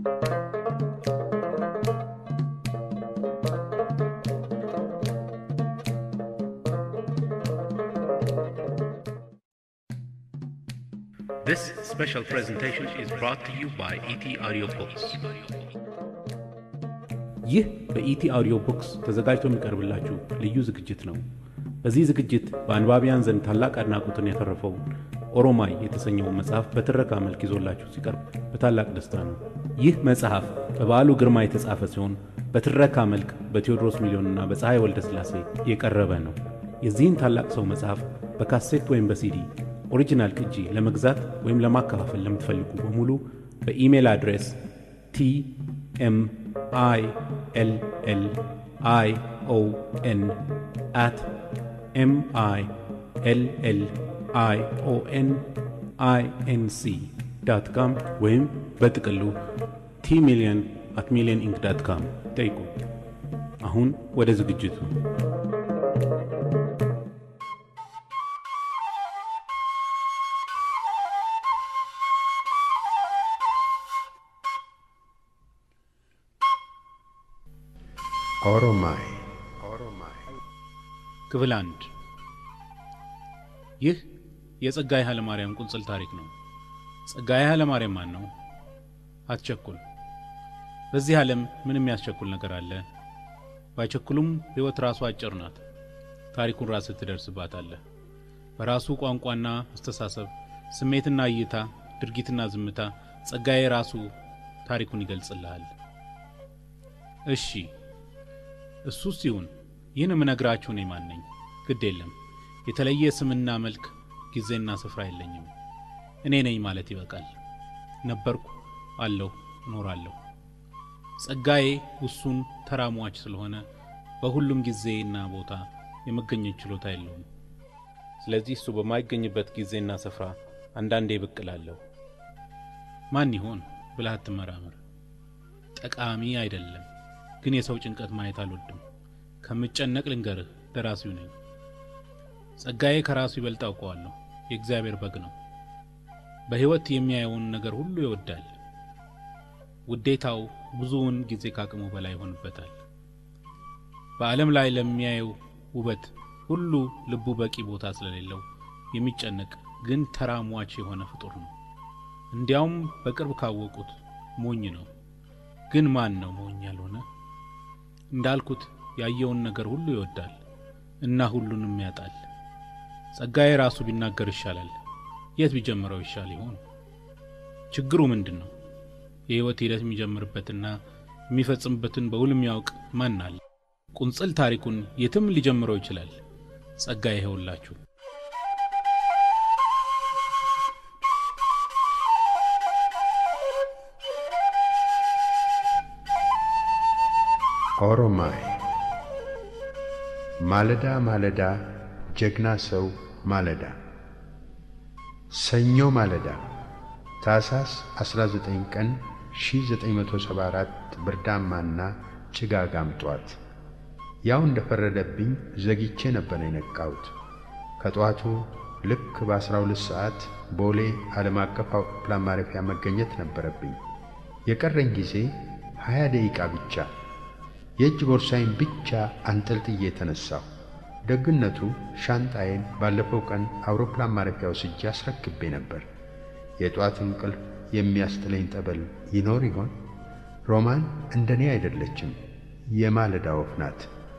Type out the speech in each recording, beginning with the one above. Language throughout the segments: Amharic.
This special presentation is brought to you by ET Audio Books. ይህ በኢቲ አውዲዮ ቡክስ ተዘጋጅቶ የሚቀርብላችሁ ልዩ ዝግጅት ነው። በዚህ ዝግጅት በአንባቢያን ዘንድ ታላቅ አድናቆትን ያተረፈውን ኦሮማይ የተሰኘውን መጽሐፍ በትረካ መልክ ይዞላችሁ ሲቀርብ በታላቅ ደስታ ነው። ይህ መጽሐፍ በበዓሉ ግርማ የተጻፈ ሲሆን በትረካ መልክ በቴዎድሮስ ሚሊዮንና በፀሐይ ወልደ ሥላሴ የቀረበ ነው። የዚህን ታላቅ ሰው መጽሐፍ በካሴት ወይም በሲዲ ኦሪጂናል ቅጂ ለመግዛት ወይም ለማከፋፈል ለምትፈልጉ በሙሉ በኢሜል አድሬስ ቲ ኤም አይ ኤል ኤል አይ ኦ ኤን አት ኤም አይ ኤል ኤል አይ ኦ ኤን አይ ኤን ሲ ዳት ካም ወይም በጥቅሉ ቲ ሚሊየን አት ሚሊየን ኢንክ ዳት ካም ጠይቁ። አሁን ወደ ዝግጅቱ ኦሮማይ ክፍል አንድ ይህ የጸጋዬ ኃይለማርያም ቁንጽል ታሪክ ነው። ጸጋዬ ኃይለማርያም ማን ነው? አትቸኩል። በዚህ ዓለም ምንም ያስቸኩል ነገር አለ? ባይቸኩሉም ሕይወት ራሱ አጭር ናት። ታሪኩን ራስህ ትደርስባታለህ። በራሱ ቋንቋና አስተሳሰብ፣ ስሜትና እይታ፣ ድርጊትና ዝምታ ጸጋዬ ራሱ ታሪኩን ይገልጽልሃል። እሺ እሱስ ይሁን። ይህን የምነግራችሁ እኔ ማን ነኝ? ግድ የለም የተለየ ስምና መልክ፣ ጊዜና ስፍራ የለኝም። እኔ ነኝ ማለት ይበቃል። ነበርኩ፣ አለሁ፣ እኖራለሁ። ጸጋዬ ውሱን ተራሟች ስለሆነ በሁሉም ጊዜና ቦታ የመገኘት ችሎታ የለውም። ስለዚህ እሱ በማይገኝበት ጊዜና ስፍራ አንዳንዴ ብቅ እላለሁ። ማን ይሆን ብለህ አትመራመር። ጠቃሚ አይደለም፣ ግን የሰው ጭንቀት ማየት አልወድም። ከምጨነቅ ልንገርህ፣ ደራሲው ነኝ። ጸጋዬ ከራሱ ይበልጥ አውቀዋለሁ። የእግዚአብሔር በግ ነው። በሕይወት የሚያየውን ነገር ሁሉ ይወዳል። ውዴታው ብዙውን ጊዜ ካቅሙ በላይ ይሆንበታል። በዓለም ላይ ለሚያየው ውበት ሁሉ ልቡ በቂ ቦታ ስለሌለው የሚጨነቅ ግን ተራሟች የሆነ ፍጡር ነው። እንዲያውም በቅርብ ካወቁት ሞኝ ነው። ግን ማን ነው ሞኝ ያልሆነ? እንዳልኩት ያየውን ነገር ሁሉ ይወዳል እና ሁሉንም ያጣል። ጸጋዬ ራሱ ቢናገር ይሻላል። የት ቢጀምረው ይሻል ይሆን? ችግሩ ምንድን ነው? የሕይወት ሂደት የሚጀምርበትና የሚፈጽምበትን በውል የሚያውቅ ማን አለ? ቁንጽል ታሪኩን የትም ሊጀምረው ይችላል። ጸጋዬ ይኸውላችሁ። ኦሮማይ ማለዳ ማለዳ ጀግና ሰው ማለዳ ሰኞ ማለዳ ታኅሳስ 19 ቀን 1974 ብርዳማና ጭጋጋም ጧት። ያው እንደፈረደብኝ ዘግቼ ነበር የነቃሁት። ከጠዋቱ ልክ በ12 ሰዓት ቦሌ ዓለም አቀፍ አውሮፕላን ማረፊያ መገኘት ነበረብኝ። የቀረኝ ጊዜ 20 ደቂቃ ብቻ። የእጅ ቦርሳዬን ብቻ አንጠልጥዬ የተነሳሁ። ደግነቱ ሻንጣዬን ባለፈው ቀን አውሮፕላን ማረፊያ ወስጄ አስረክቤ ነበር። የጧት እንቅልፍ የሚያስጥለኝ ጠበል ይኖር ይሆን? ሮማን እንደኔ አይደለችም፣ የማለዳ ወፍ ናት።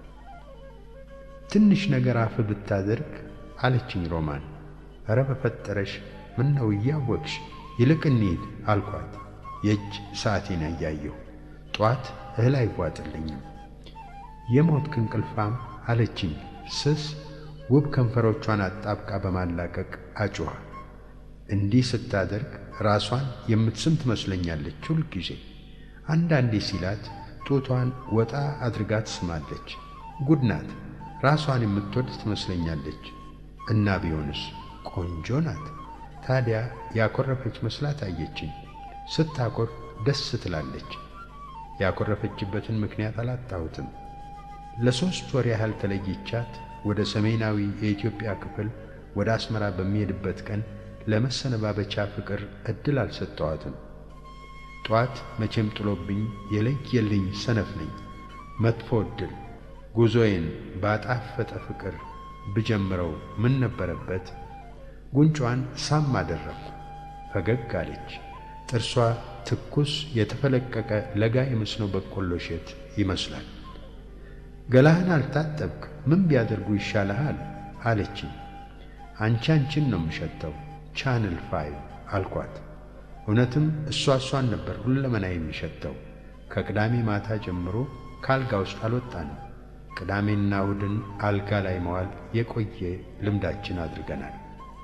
ትንሽ ነገር አፍ ብታደርግ አለችኝ ሮማን። ኧረ በፈጠረሽ ምን ነው እያወቅሽ፣ ይልቅ እንሂድ አልኳት። የእጅ ሰዓቴን እያየሁ ጧት እህል አይዋጥልኝም። የሞትክ እንቅልፋም አለችኝ ስስ ውብ ከንፈሮቿን አጣብቃ በማላቀቅ አጩኋ። እንዲህ ስታደርግ ራሷን የምትስም ትመስለኛለች ሁል ጊዜ። አንዳንዴ ሲላት ጡቷን ወጣ አድርጋ ትስማለች። ጉድ ናት። ራሷን የምትወድ ትመስለኛለች። እና ቢሆንስ ቆንጆ ናት። ታዲያ ያኮረፈች መስላት አየችኝ። ስታኮርፍ ደስ ትላለች። ያኮረፈችበትን ምክንያት አላጣሁትም። ለሦስት ወር ያህል ተለይቻት ወደ ሰሜናዊ የኢትዮጵያ ክፍል ወደ አስመራ በሚሄድበት ቀን ለመሰነባበቻ ፍቅር ዕድል አልሰጠዋትም። ጧት መቼም ጥሎብኝ የለየልኝ ሰነፍ ነኝ። መጥፎ ዕድል ጉዞዬን ባጣፈጠ ፍቅር ብጀምረው ምን ነበረበት? ጉንጯን ሳም አደረግኩ። ፈገግ አለች። ጥርሷ ትኩስ የተፈለቀቀ ለጋ የመስኖ በቆሎ እሸት ይመስላል። ገላህን አልታጠብክ፣ ምን ቢያደርጉ ይሻልሃል? አለችኝ። አንቺ አንቺን ነው የምሸተው ቻንል ፋይቭ አልኳት። እውነትም እሷ እሷን ነበር ሁለመና የሚሸተው። ከቅዳሜ ማታ ጀምሮ ከአልጋ ውስጥ አልወጣንም። ቅዳሜና እሁድን አልጋ ላይ መዋል የቆየ ልምዳችን አድርገናል።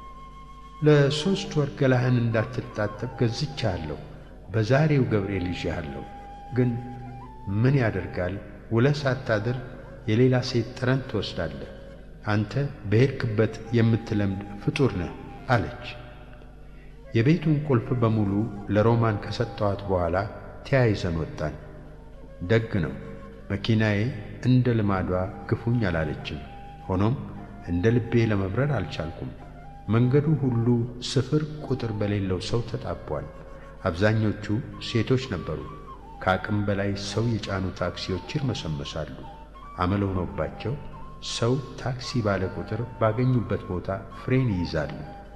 ለሦስት ወር ገላህን እንዳትታጠብ ገዝቻለሁ። በዛሬው ገብርኤል ይዤሃለሁ። ግን ምን ያደርጋል ውለህ ሳታድር የሌላ ሴት ጠረን ትወስዳለህ። አንተ በሄድክበት የምትለምድ ፍጡር ነህ አለች። የቤቱን ቁልፍ በሙሉ ለሮማን ከሰጠኋት በኋላ ተያይዘን ወጣን። ደግ ነው። መኪናዬ እንደ ልማዷ ግፉኝ አላለችም። ሆኖም እንደ ልቤ ለመብረር አልቻልኩም። መንገዱ ሁሉ ስፍር ቁጥር በሌለው ሰው ተጣቧል። አብዛኞቹ ሴቶች ነበሩ። ከአቅም በላይ ሰው የጫኑ ታክሲዎች ይርመሰመሳሉ። አመል ሆኖባቸው ሰው ታክሲ ባለ ቁጥር ባገኙበት ቦታ ፍሬን ይይዛሉ።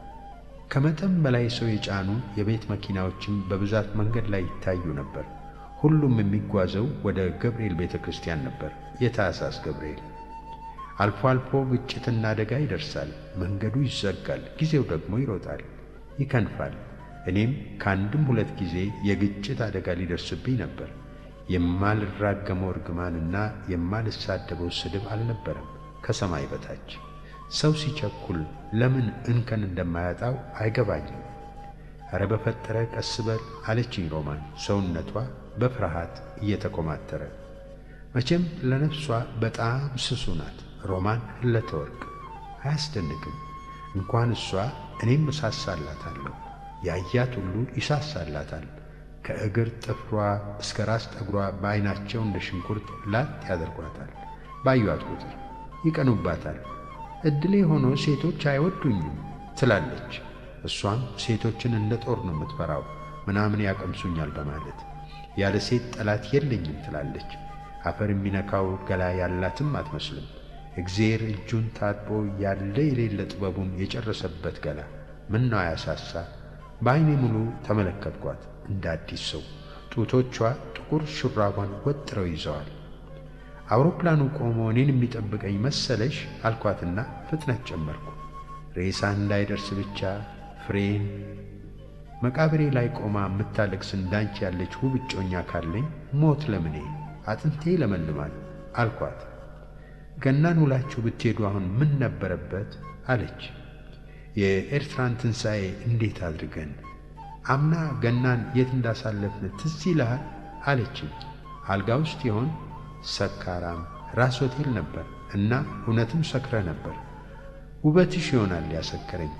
ከመጠን በላይ ሰው የጫኑ የቤት መኪናዎችም በብዛት መንገድ ላይ ይታዩ ነበር። ሁሉም የሚጓዘው ወደ ገብርኤል ቤተ ክርስቲያን ነበር። የታኅሳስ ገብርኤል። አልፎ አልፎ ግጭትና አደጋ ይደርሳል። መንገዱ ይዘጋል፣ ጊዜው ደግሞ ይሮጣል፣ ይከንፋል። እኔም ከአንድም ሁለት ጊዜ የግጭት አደጋ ሊደርስብኝ ነበር። የማልራገመው እርግማንና የማልሳደበው ስድብ አልነበረም ከሰማይ በታች። ሰው ሲቸኩል ለምን እንከን እንደማያጣው አይገባኝም። ኧረ በፈጠረ ቀስ በል አለችኝ ሮማን ሰውነቷ በፍርሃት እየተኮማተረ። መቼም ለነፍሷ በጣም ስሱ ናት ሮማን ህለተወርቅ። አያስደንቅም። እንኳን እሷ እኔም እሳሳላታለሁ። ያያት ሁሉ ይሳሳላታል። ከእግር ጥፍሯ እስከ ራስ ጠጉሯ በዐይናቸው እንደ ሽንኩርት ላጥ ያደርጓታል። ባዩአት ቁጥር ይቀኑባታል። ዕድሌ ሆኖ ሴቶች አይወዱኝም ትላለች። እሷም ሴቶችን እንደ ጦር ነው የምትፈራው፣ ምናምን ያቀምሱኛል በማለት ያለ ሴት ጠላት የለኝም ትላለች። አፈር የሚነካው ገላ ያላትም አትመስልም። እግዜር እጁን ታጥቦ ያለ የሌለ ጥበቡን የጨረሰበት ገላ ምን ነው አያሳሳ? በዐይኔ ሙሉ ተመለከትኳት እንደ አዲስ ሰው። ጡቶቿ ጥቁር ሹራቧን ወጥረው ይዘዋል። አውሮፕላኑ ቆሞ እኔን የሚጠብቀኝ መሰለሽ አልኳትና ፍጥነት ጨመርኩ። ሬሳ እንዳይደርስ ብቻ ፍሬን መቃብሬ ላይ ቆማ የምታለቅስ እንዳንቺ ያለች ውብ እጮኛ ካለኝ ሞት ለምኔ አጥንቴ ለመልማል አልኳት። ገናን ውላችሁ ብትሄዱ አሁን ምን ነበረበት አለች። የኤርትራን ትንሣኤ እንዴት አድርገን አምና ገናን የት እንዳሳለፍን ትዝ ይልሃል አለችኝ። አልጋ ውስጥ ይሆን ሰካራም ራስ ሆቴል ነበር እና እውነትም ሰክረ ነበር። ውበትሽ ይሆናል ያሰከረኝ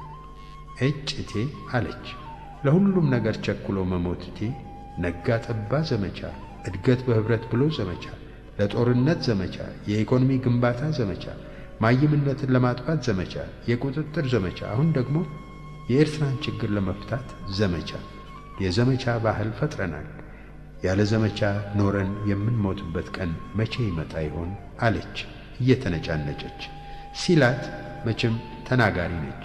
እጭቴ አለች። ለሁሉም ነገር ቸኩሎ መሞትቴ ነጋ ጠባ ዘመቻ፣ እድገት በኅብረት ብሎ ዘመቻ፣ ለጦርነት ዘመቻ፣ የኢኮኖሚ ግንባታ ዘመቻ፣ ማይምነትን ለማጥፋት ዘመቻ፣ የቁጥጥር ዘመቻ፣ አሁን ደግሞ የኤርትራን ችግር ለመፍታት ዘመቻ። የዘመቻ ባህል ፈጥረናል። ያለ ዘመቻ ኖረን የምንሞትበት ቀን መቼ ይመጣ ይሆን አለች እየተነጫነጨች። ሲላት መቼም ተናጋሪ ነች።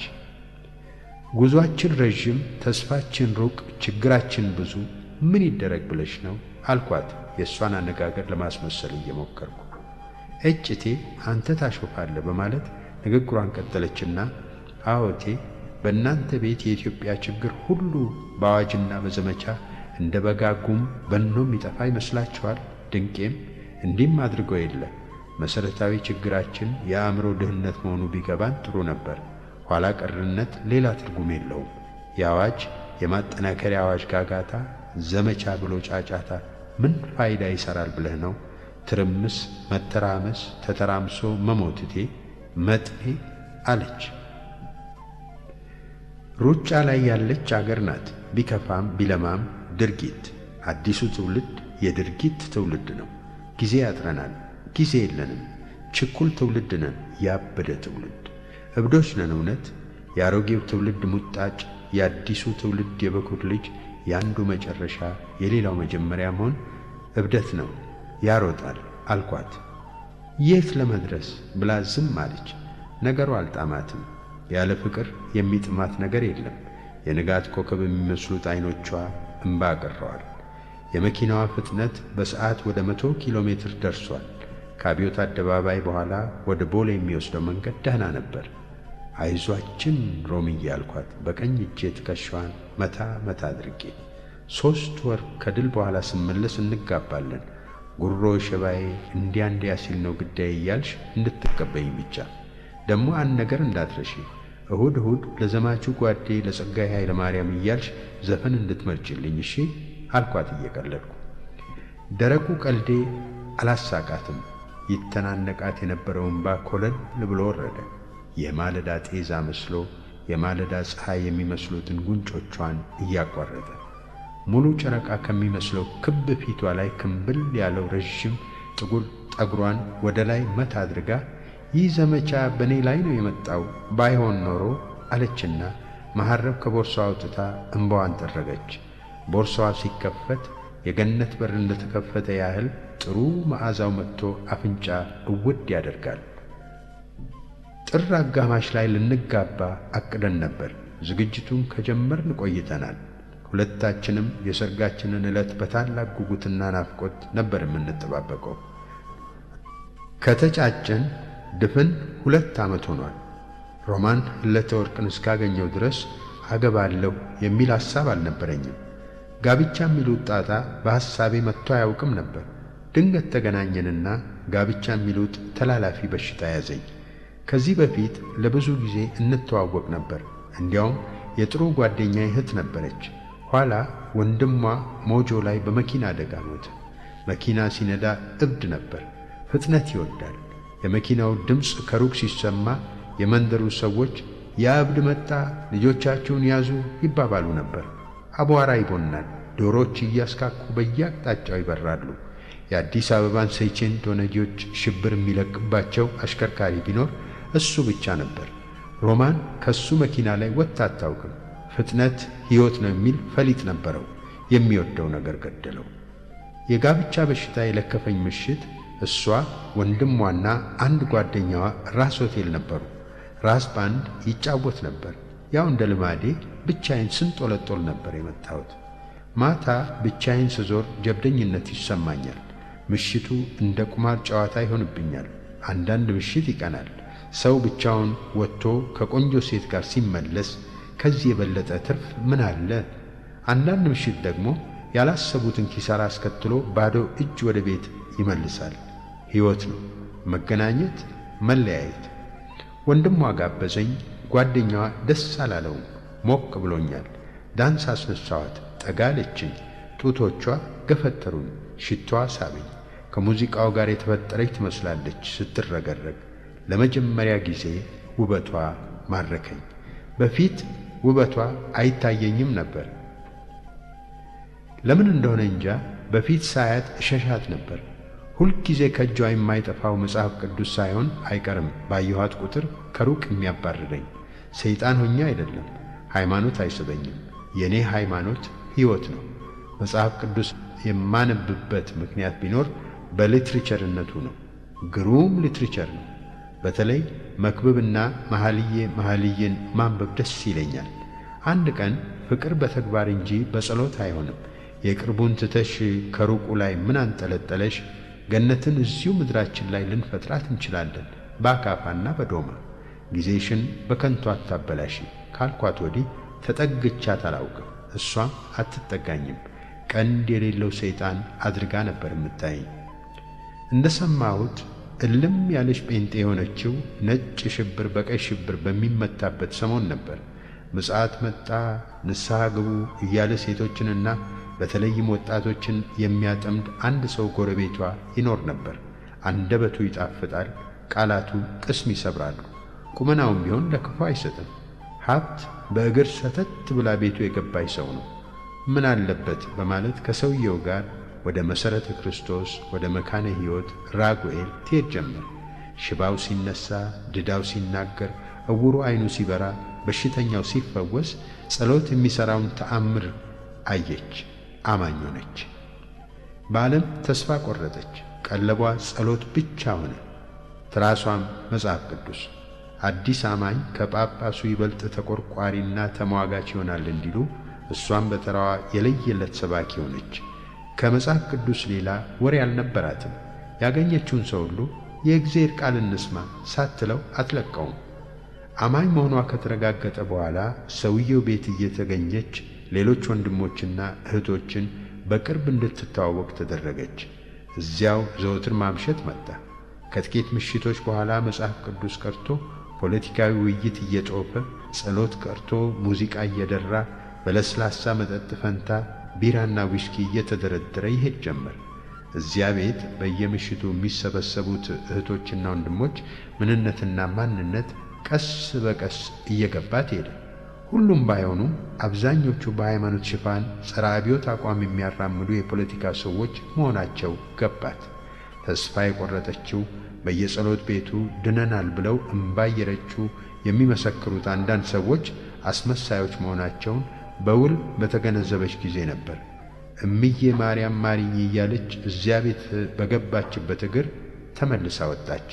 ጉዞአችን ረዥም፣ ተስፋችን ሩቅ፣ ችግራችን ብዙ፣ ምን ይደረግ ብለሽ ነው አልኳት የእሷን አነጋገር ለማስመሰል እየሞከርኩ። እጭቴ አንተ ታሾፋለህ በማለት ንግግሯን ቀጠለችና አዎቴ በእናንተ ቤት የኢትዮጵያ ችግር ሁሉ በአዋጅና በዘመቻ እንደ በጋ ጉም በኖ የሚጠፋ ይመስላችኋል? ድንቄም እንዲህም አድርገው የለ መሠረታዊ ችግራችን የአእምሮ ድህነት መሆኑ ቢገባን ጥሩ ነበር። ኋላ ቀርነት ሌላ ትርጉም የለውም። የአዋጅ የማጠናከሪያ አዋጅ ጋጋታ፣ ዘመቻ ብሎ ጫጫታ ምን ፋይዳ ይሠራል ብለህ ነው? ትርምስ፣ መተራመስ፣ ተተራምሶ መሞትቴ መጥኔ አለች። ሩጫ ላይ ያለች አገር ናት። ቢከፋም ቢለማም ድርጊት። አዲሱ ትውልድ የድርጊት ትውልድ ነው። ጊዜ ያጥረናል። ጊዜ የለንም። ችኩል ትውልድ ነን። ያበደ ትውልድ እብዶች ነን። እውነት የአሮጌው ትውልድ ሙጣጭ፣ የአዲሱ ትውልድ የበኩር ልጅ፣ የአንዱ መጨረሻ የሌላው መጀመሪያ መሆን እብደት ነው፣ ያሮጣል አልኳት። የት ለመድረስ ብላ ዝም አለች። ነገሩ አልጣማትም። ያለ ፍቅር የሚጥማት ነገር የለም። የንጋት ኮከብ የሚመስሉት ዐይኖቿ እምባ አቅረዋል። የመኪናዋ ፍጥነት በሰዓት ወደ መቶ ኪሎ ሜትር ደርሷል። ከአብዮት አደባባይ በኋላ ወደ ቦሌ የሚወስደው መንገድ ደህና ነበር። አይዟችን ሮምዬ አልኳት በቀኝ እጄ ትከሻዋን መታ መታ አድርጌ። ሦስት ወር ከድል በኋላ ስመለስ እንጋባለን። ጉሮ ሸባዬ እንዲያ እንዲያ ሲል ነው ግዳይ እያልሽ እንድትቀበኝ ብቻ። ደግሞ አንድ ነገር እንዳትረሺ፣ እሁድ እሁድ ለዘማቹ ጓዴ ለጸጋዬ ኃይለ ማርያም እያልሽ ዘፈን እንድትመርጭልኝ እሺ አልኳት እየቀለድኩ። ደረቁ ቀልዴ አላሳቃትም። ይተናነቃት የነበረው እምባ ኮለል ብሎ ወረደ። የማለዳ ጤዛ መስሎ የማለዳ ፀሐይ የሚመስሉትን ጉንጮቿን እያቋረጠ ሙሉ ጨረቃ ከሚመስለው ክብ ፊቷ ላይ ክምብል ያለው ረዥም ጥቁር ጠጉሯን ወደ ላይ መታ አድርጋ ይህ ዘመቻ በእኔ ላይ ነው የመጣው ባይሆን ኖሮ አለችና መሐረብ ከቦርሳዋ አውጥታ እምባዋን ጠረገች። ቦርሳዋ ሲከፈት የገነት በር እንደተከፈተ ያህል ጥሩ መዓዛው መጥቶ አፍንጫ እውድ ያደርጋል። ጥር አጋማሽ ላይ ልንጋባ አቅደን ነበር። ዝግጅቱን ከጀመርን ቆይተናል። ሁለታችንም የሰርጋችንን ዕለት በታላቅ ጉጉትና ናፍቆት ነበር የምንጠባበቀው። ከተጫጨን ድፍን ሁለት ዓመት ሆኗል። ሮማን ህለተ ወርቅን እስካገኘው ድረስ አገባለሁ የሚል ሐሳብ አልነበረኝም። ጋብቻ የሚሉት ጣጣ በሐሳቤ መጥቶ አያውቅም ነበር። ድንገት ተገናኘንና ጋብቻ የሚሉት ተላላፊ በሽታ ያዘኝ። ከዚህ በፊት ለብዙ ጊዜ እንተዋወቅ ነበር። እንዲያውም የጥሩ ጓደኛ እህት ነበረች። ኋላ ወንድሟ ሞጆ ላይ በመኪና አደጋ ሞተ። መኪና ሲነዳ እብድ ነበር። ፍጥነት ይወዳል። የመኪናው ድምፅ ከሩቅ ሲሰማ የመንደሩ ሰዎች ያ እብድ መጣ፣ ልጆቻችሁን ያዙ ይባባሉ ነበር። አቧራ ይቦናል። ዶሮች እያስካኩ በየአቅጣጫው ይበራሉ። የአዲስ አበባን ሴቼንቶ ነጂዎች ሽብር የሚለቅባቸው አሽከርካሪ ቢኖር እሱ ብቻ ነበር። ሮማን ከሱ መኪና ላይ ወጥታ አታውቅም። ፍጥነት ሕይወት ነው የሚል ፈሊጥ ነበረው። የሚወደው ነገር ገደለው። የጋብቻ በሽታ የለከፈኝ ምሽት እሷ ወንድሟና አንድ ጓደኛዋ ራስ ሆቴል ነበሩ። ራስ ባንድ ይጫወት ነበር። ያው እንደ ልማዴ ብቻዬን ስንጦለጦል ነበር የመጣሁት። ማታ ብቻዬን ስዞር ጀብደኝነት ይሰማኛል። ምሽቱ እንደ ቁማር ጨዋታ ይሆንብኛል። አንዳንድ ምሽት ይቀናል። ሰው ብቻውን ወጥቶ ከቆንጆ ሴት ጋር ሲመለስ ከዚህ የበለጠ ትርፍ ምን አለ? አንዳንድ ምሽት ደግሞ ያላሰቡትን ኪሳራ አስከትሎ ባዶ እጅ ወደ ቤት ይመልሳል። ሕይወት ነው መገናኘት፣ መለያየት። ወንድሟ ጋበዘኝ። ጓደኛዋ ደስ አላለውም። ሞቅ ብሎኛል። ዳንስ አስነሳዋት። ጠጋለችኝ። ጡቶቿ ገፈተሩኝ። ሽቷዋ ሳበኝ። ከሙዚቃው ጋር የተፈጠረች ትመስላለች ስትረገረግ። ለመጀመሪያ ጊዜ ውበቷ ማረከኝ። በፊት ውበቷ አይታየኝም ነበር። ለምን እንደሆነ እንጃ በፊት ሳያት እሸሻት ነበር። ሁልጊዜ ከእጇ የማይጠፋው መጽሐፍ ቅዱስ ሳይሆን አይቀርም ባየኋት ቁጥር ከሩቅ የሚያባርረኝ። ሰይጣን ሆኜ አይደለም፣ ሃይማኖት አይስበኝም። የእኔ ሃይማኖት ሕይወት ነው። መጽሐፍ ቅዱስ የማነብበት ምክንያት ቢኖር በሊትሬቸርነቱ ነው። ግሩም ሊትሬቸር ነው። በተለይ መክብብና መኃልየ መኃልይን ማንበብ ደስ ይለኛል። አንድ ቀን ፍቅር በተግባር እንጂ በጸሎት አይሆንም። የቅርቡን ትተሽ ከሩቁ ላይ ምን አንጠለጠለሽ? ገነትን እዚሁ ምድራችን ላይ ልንፈጥራት እንችላለን በአካፋና በዶማ። ጊዜሽን በከንቱ አታበላሽ ካልኳት ወዲህ ተጠግቻት አላውቅም። እሷም አትጠጋኝም። ቀንድ የሌለው ሰይጣን አድርጋ ነበር የምታየኝ። እንደ ሰማሁት እልም ያለች ጴንጤ የሆነችው ነጭ ሽብር በቀይ ሽብር በሚመታበት ሰሞን ነበር። ምጽአት መጣ፣ ንስሐ ግቡ እያለ ሴቶችንና በተለይም ወጣቶችን የሚያጠምድ አንድ ሰው ጎረቤቷ ይኖር ነበር። አንደበቱ ይጣፍጣል፣ ቃላቱ ቅስም ይሰብራሉ። ቁመናውም ቢሆን ለክፉ አይሰጥም። ሀብት በእግር ሰተት ብላ ቤቱ የገባች ሰው ነው። ምን አለበት በማለት ከሰውየው ጋር ወደ መሠረተ ክርስቶስ ወደ መካነ ሕይወት ራጉኤል ትሄድ ጀመር። ሽባው ሲነሳ፣ ድዳው ሲናገር፣ እውሩ ዐይኑ ሲበራ፣ በሽተኛው ሲፈወስ ጸሎት የሚሠራውን ተአምር አየች፣ አማኝ ሆነች። በዓለም ተስፋ ቆረጠች። ቀለቧ ጸሎት ብቻ ሆነ፣ ትራሷም መጽሐፍ ቅዱስ። አዲስ አማኝ ከጳጳሱ ይበልጥ ተቆርቋሪና ተሟጋች ይሆናል እንዲሉ እሷም በተራዋ የለየለት ሰባኪ ሆነች። ከመጽሐፍ ቅዱስ ሌላ ወሬ አልነበራትም። ያገኘችውን ሰው ሁሉ የእግዚአብሔር ቃል እንስማ ሳትለው አትለቀውም። አማኝ መሆኗ ከተረጋገጠ በኋላ ሰውየው ቤት እየተገኘች ሌሎች ወንድሞችና እህቶችን በቅርብ እንድትተዋወቅ ተደረገች። እዚያው ዘወትር ማምሸት መጣ። ከጥቂት ምሽቶች በኋላ መጽሐፍ ቅዱስ ቀርቶ ፖለቲካዊ ውይይት እየጦፈ ጸሎት ቀርቶ ሙዚቃ እየደራ በለስላሳ መጠጥ ፈንታ ቢራና ዊስኪ እየተደረደረ ይሄድ ጀመር። እዚያ ቤት በየምሽቱ የሚሰበሰቡት እህቶችና ወንድሞች ምንነትና ማንነት ቀስ በቀስ እየገባት ሄደ። ሁሉም ባይሆኑም አብዛኞቹ በሃይማኖት ሽፋን ጸረ አብዮት አቋም የሚያራምዱ የፖለቲካ ሰዎች መሆናቸው ገባት። ተስፋ የቆረጠችው በየጸሎት ቤቱ ድነናል ብለው እምባ እየረጩ የሚመሰክሩት አንዳንድ ሰዎች አስመሳዮች መሆናቸውን በውል በተገነዘበች ጊዜ ነበር። እምዬ ማርያም ማሪኝ እያለች እዚያ ቤት በገባችበት እግር ተመልሳ ወጣች።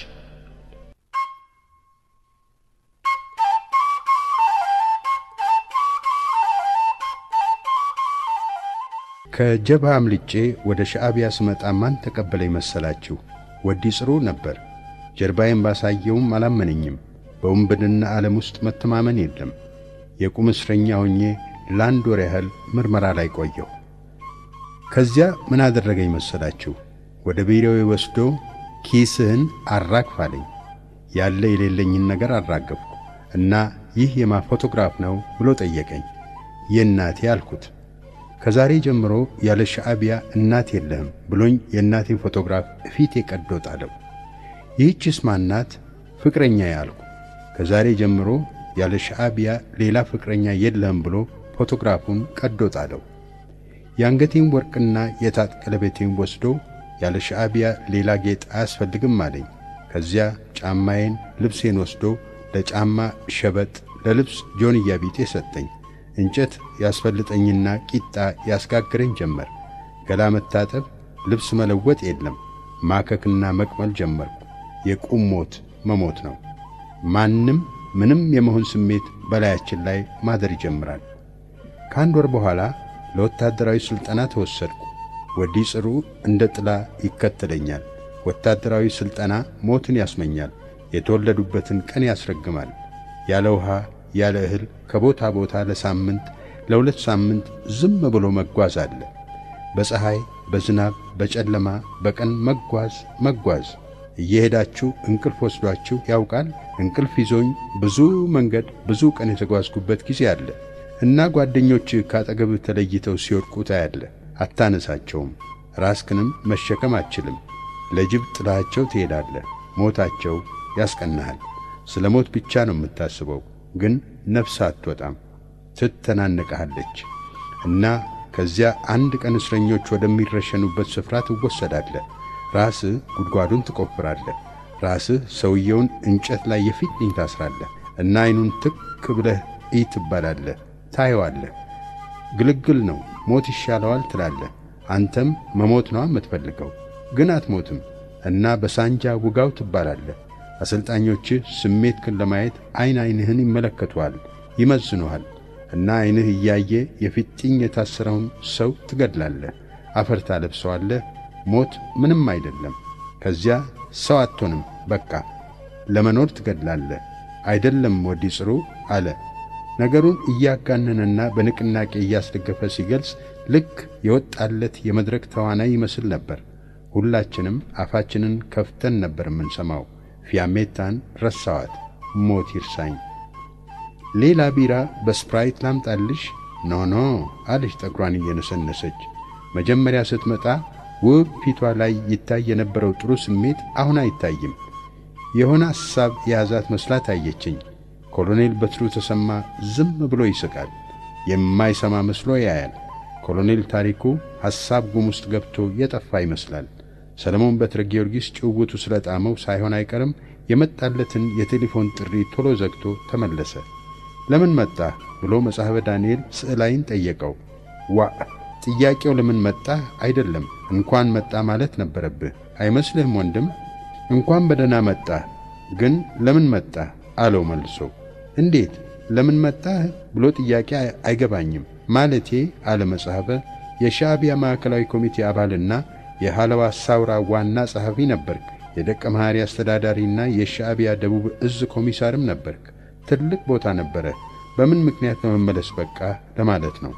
ከጀብሃ አምልጬ ወደ ሻዕቢያ ስመጣ ማን ተቀበለኝ መሰላችሁ? ወዲ ጽሩ ነበር። ጀርባዬን ባሳየውም አላመነኝም። በውንብድና ዓለም ውስጥ መተማመን የለም። የቁም እስረኛ ሆኜ ለአንድ ወር ያህል ምርመራ ላይ ቆየሁ። ከዚያ ምን አደረገኝ መሰላችሁ? ወደ ቢሮዬ ወስዶ ኪስህን አራግፍ አለኝ። ያለ የሌለኝን ነገር አራገፍኩ እና ይህ የማ ፎቶግራፍ ነው ብሎ ጠየቀኝ። የእናቴ አልኩት። ከዛሬ ጀምሮ ያለ ሻዕቢያ እናት የለህም ብሎኝ የእናቴን ፎቶግራፍ እፊት የቀዶ ጣለው። ይህችስ ማናት? ፍቅረኛ ያልኩ። ከዛሬ ጀምሮ ያለ ሻዕቢያ ሌላ ፍቅረኛ የለህም ብሎ ፎቶግራፉን ቀዶ ጣለው። የአንገቴን ወርቅና የጣት ቀለበቴን ወስዶ ያለ ሻዕቢያ ሌላ ጌጥ አያስፈልግም አለኝ። ከዚያ ጫማዬን፣ ልብሴን ወስዶ ለጫማ ሸበጥ፣ ለልብስ ጆንያ ቢጤ ሰጠኝ። እንጨት ያስፈልጠኝና ቂጣ ያስጋግረኝ ጀመር። ገላ መታጠብ፣ ልብስ መለወጥ የለም። ማከክና መቅመል ጀመርኩ። የቁም ሞት መሞት ነው። ማንም ምንም የመሆን ስሜት በላያችን ላይ ማደር ይጀምራል። ከአንድ ወር በኋላ ለወታደራዊ ሥልጠና ተወሰድኩ። ወዲ ጽሩ እንደ ጥላ ይከተለኛል። ወታደራዊ ሥልጠና ሞትን ያስመኛል። የተወለዱበትን ቀን ያስረግማል። ያለ ውሃ ያለ እህል ከቦታ ቦታ ለሳምንት ለሁለት ሳምንት ዝም ብሎ መጓዝ አለ። በፀሐይ፣ በዝናብ፣ በጨለማ፣ በቀን መጓዝ መጓዝ። እየሄዳችሁ እንቅልፍ ወስዷችሁ ያውቃል? እንቅልፍ ይዞኝ ብዙ መንገድ ብዙ ቀን የተጓዝኩበት ጊዜ አለ እና ጓደኞች ካጠገብ ተለይተው ሲወድቁ ታያለ። አታነሳቸውም። ራስክንም መሸከም አትችልም። ለጅብ ጥላቸው ትሄዳለህ። ሞታቸው ያስቀናሃል። ስለ ሞት ብቻ ነው የምታስበው ግን ነፍስ አትወጣም፣ ትተናነቀሃለች። እና ከዚያ አንድ ቀን እስረኞች ወደሚረሸኑበት ስፍራ ትወሰዳለህ። ራስህ ጉድጓዱን ትቆፍራለህ። ራስህ ሰውየውን እንጨት ላይ የፊትኝ ታስራለህ እና ዐይኑን ትክ ብለህ እይ ትባላለህ። ታየዋለህ። ግልግል ነው፣ ሞት ይሻለዋል ትላለህ። አንተም መሞት ነው የምትፈልገው፣ ግን አትሞትም እና በሳንጃ ውጋው ትባላለህ። አሰልጣኞችህ ስሜትክን ለማየት ዐይን ዐይንህን ይመለከቱሃል፣ ይመዝኑሃል እና ዐይንህ እያየ የፊጥኝ የታሰረውን ሰው ትገድላለህ፣ አፈር ታለብሰዋለህ። ሞት ምንም አይደለም። ከዚያ ሰው አትሆንም፣ በቃ ለመኖር ትገድላለህ። አይደለም ወዲ ጽሩ አለ። ነገሩን እያጋነነና በንቅናቄ እያስደገፈ ሲገልጽ ልክ የወጣለት የመድረክ ተዋናይ ይመስል ነበር። ሁላችንም አፋችንን ከፍተን ነበር የምንሰማው። ፊያሜታን ረሳዋት። ሞት ይርሳኝ። ሌላ ቢራ በስፕራይት ላምጣልሽ? ኖ ኖ አለች ጠጉሯን እየነሰነሰች። መጀመሪያ ስትመጣ ውብ ፊቷ ላይ ይታይ የነበረው ጥሩ ስሜት አሁን አይታይም። የሆነ ሐሳብ የያዛት መስላ ታየችኝ። ኮሎኔል በትሩ ተሰማ ዝም ብሎ ይስቃል። የማይሰማ መስሎ ያያል። ኮሎኔል ታሪኩ ሐሳብ ጉም ውስጥ ገብቶ የጠፋ ይመስላል። ሰለሞን በትረ ጊዮርጊስ ጭውውቱ ስለ ጣመው ሳይሆን አይቀርም የመጣለትን የቴሌፎን ጥሪ ቶሎ ዘግቶ ተመለሰ። ለምን መጣህ ብሎ መጽሐፈ ዳንኤል ስዕላይን ጠየቀው። ዋ ጥያቄው ለምን መጣ አይደለም፣ እንኳን መጣ ማለት ነበረብህ አይመስልህም ወንድም? እንኳን በደህና መጣ፣ ግን ለምን መጣ አለው መልሶ። እንዴት ለምን መጣህ ብሎ ጥያቄ አይገባኝም ማለቴ አለ መጽሐፈ የሻዕቢያ ማዕከላዊ ኮሚቴ አባልና የሃለዋ ሳውራ ዋና ጸሐፊ ነበርክ። የደቀ መሐሪ አስተዳዳሪና የሻዕቢያ ደቡብ እዝ ኮሚሳርም ነበርክ። ትልቅ ቦታ ነበረ። በምን ምክንያት ለመመለስ በቃ ለማለት ነው።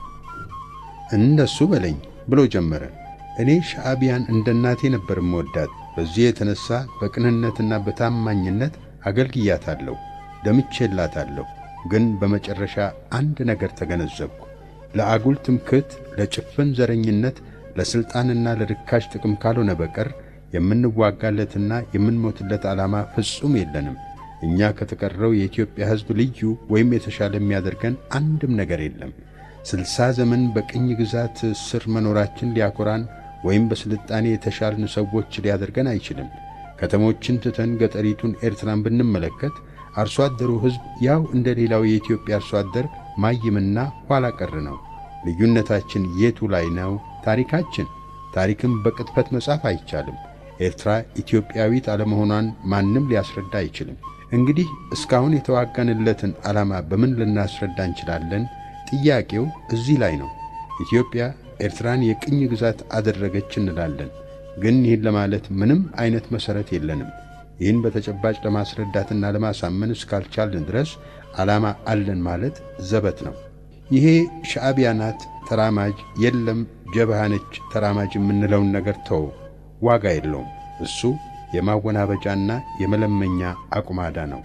እንደሱ በለኝ ብሎ ጀመረ። እኔ ሻዕቢያን እንደ እናቴ ነበር እምወዳት። በዚህ የተነሣ በቅንነትና በታማኝነት አገልግያታለሁ፣ ደምቼላታለሁ። ግን በመጨረሻ አንድ ነገር ተገነዘብኩ። ለአጉል ትምክህት፣ ለጭፍን ዘረኝነት፣ ለሥልጣንና ለርካሽ ጥቅም ካልሆነ በቀር የምንዋጋለትና የምንሞትለት ዓላማ ፍጹም የለንም። እኛ ከተቀረው የኢትዮጵያ ሕዝብ ልዩ ወይም የተሻለ የሚያደርገን አንድም ነገር የለም። ስልሳ ዘመን በቅኝ ግዛት ስር መኖራችን ሊያኮራን ወይም በስልጣኔ የተሻልን ሰዎች ሊያደርገን አይችልም። ከተሞችን ትተን ገጠሪቱን ኤርትራን ብንመለከት አርሶ አደሩ ሕዝብ ያው እንደ ሌላው የኢትዮጵያ አርሶ አደር ማይምና ኋላ ቀር ነው። ልዩነታችን የቱ ላይ ነው? ታሪካችን። ታሪክም በቅጥፈት መጻፍ አይቻልም። ኤርትራ ኢትዮጵያዊት አለመሆኗን ማንም ሊያስረዳ አይችልም። እንግዲህ እስካሁን የተዋጋንለትን ዓላማ በምን ልናስረዳ እንችላለን? ጥያቄው እዚህ ላይ ነው። ኢትዮጵያ ኤርትራን የቅኝ ግዛት አደረገች እንላለን፣ ግን ይህን ለማለት ምንም አይነት መሠረት የለንም። ይህን በተጨባጭ ለማስረዳትና ለማሳመን እስካልቻልን ድረስ ዓላማ አለን ማለት ዘበት ነው። ይሄ ሻዕቢያ ናት ተራማጅ፣ የለም ጀብሃ ነች ተራማጅ የምንለውን ነገር ተው፣ ዋጋ የለውም። እሱ የማወናበጃና የመለመኛ አቁማዳ ነው።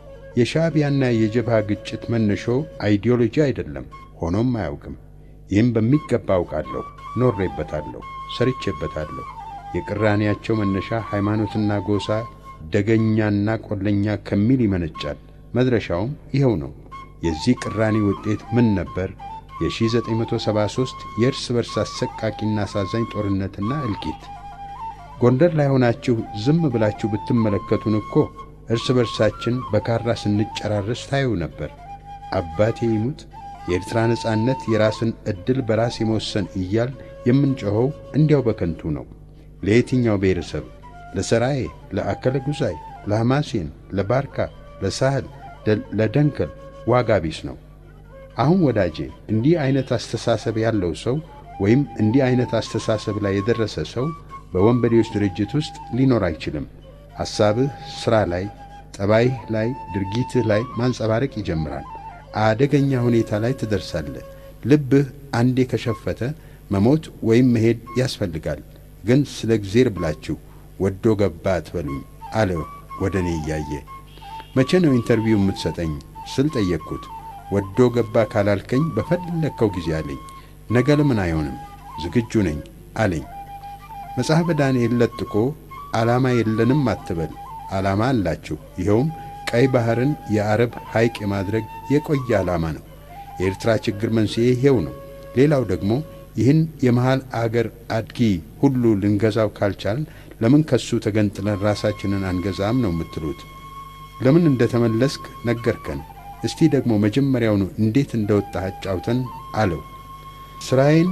የሻዕቢያና የጀብሃ ግጭት መነሾ አይዲዮሎጂ አይደለም፣ ሆኖም አያውቅም። ይህም በሚገባ አውቃለሁ፣ ኖሬበታለሁ፣ ሰርቼበታለሁ። የቅራኔያቸው መነሻ ሃይማኖትና ጎሳ ደገኛና ቆለኛ ከሚል ይመነጫል። መድረሻውም ይኸው ነው። የዚህ ቅራኔ ውጤት ምን ነበር? የ1973 የእርስ በርስ አሰቃቂና አሳዛኝ ጦርነትና እልቂት። ጎንደር ላይ ሆናችሁ ዝም ብላችሁ ብትመለከቱን እኮ እርስ በርሳችን በካራ ስንጨራረስ ታዩ ነበር። አባቴ ይሙት የኤርትራ ነጻነት የራስን ዕድል በራስ የመወሰን እያል የምንጮኸው እንዲያው በከንቱ ነው። ለየትኛው ብሔረሰብ? ለሰራዬ፣ ለአከለ ጉዛይ፣ ለሐማሴን፣ ለባርካ፣ ለሳህል፣ ለደንከል ዋጋ ቢስ ነው። አሁን ወዳጄ እንዲህ አይነት አስተሳሰብ ያለው ሰው ወይም እንዲህ አይነት አስተሳሰብ ላይ የደረሰ ሰው በወንበዴዎች ድርጅት ውስጥ ሊኖር አይችልም። ሐሳብህ ሥራ ላይ፣ ጠባይህ ላይ፣ ድርጊትህ ላይ ማንጸባረቅ ይጀምራል። አደገኛ ሁኔታ ላይ ትደርሳለህ። ልብህ አንዴ ከሸፈተ መሞት ወይም መሄድ ያስፈልጋል። ግን ስለ እግዜር ብላችሁ ወዶ ገባ አትበሉኝ አለ ወደ እኔ እያየ። መቼ ነው ኢንተርቪው የምትሰጠኝ ስል ጠየቅኩት። ወዶ ገባ ካላልከኝ በፈለግከው ጊዜ አለኝ። ነገ ለምን አይሆንም? ዝግጁ ነኝ አለኝ። መጽሐፈ ዳንኤል ለጥቆ ዓላማ የለንም አትበል፣ ዓላማ አላችሁ። ይኸውም ቀይ ባሕርን የአረብ ሐይቅ የማድረግ የቆየ ዓላማ ነው። የኤርትራ ችግር መንስኤ ይሄው ነው። ሌላው ደግሞ ይህን የመሃል አገር አድጊ ሁሉ ልንገዛው ካልቻልን ለምን ከሱ ተገንጥለን ራሳችንን አንገዛም ነው የምትሉት? ለምን እንደተመለስክ ነገርከን። እስቲ ደግሞ መጀመሪያውኑ እንዴት እንደወጣህ አጫውተን አለው። ሥራዬን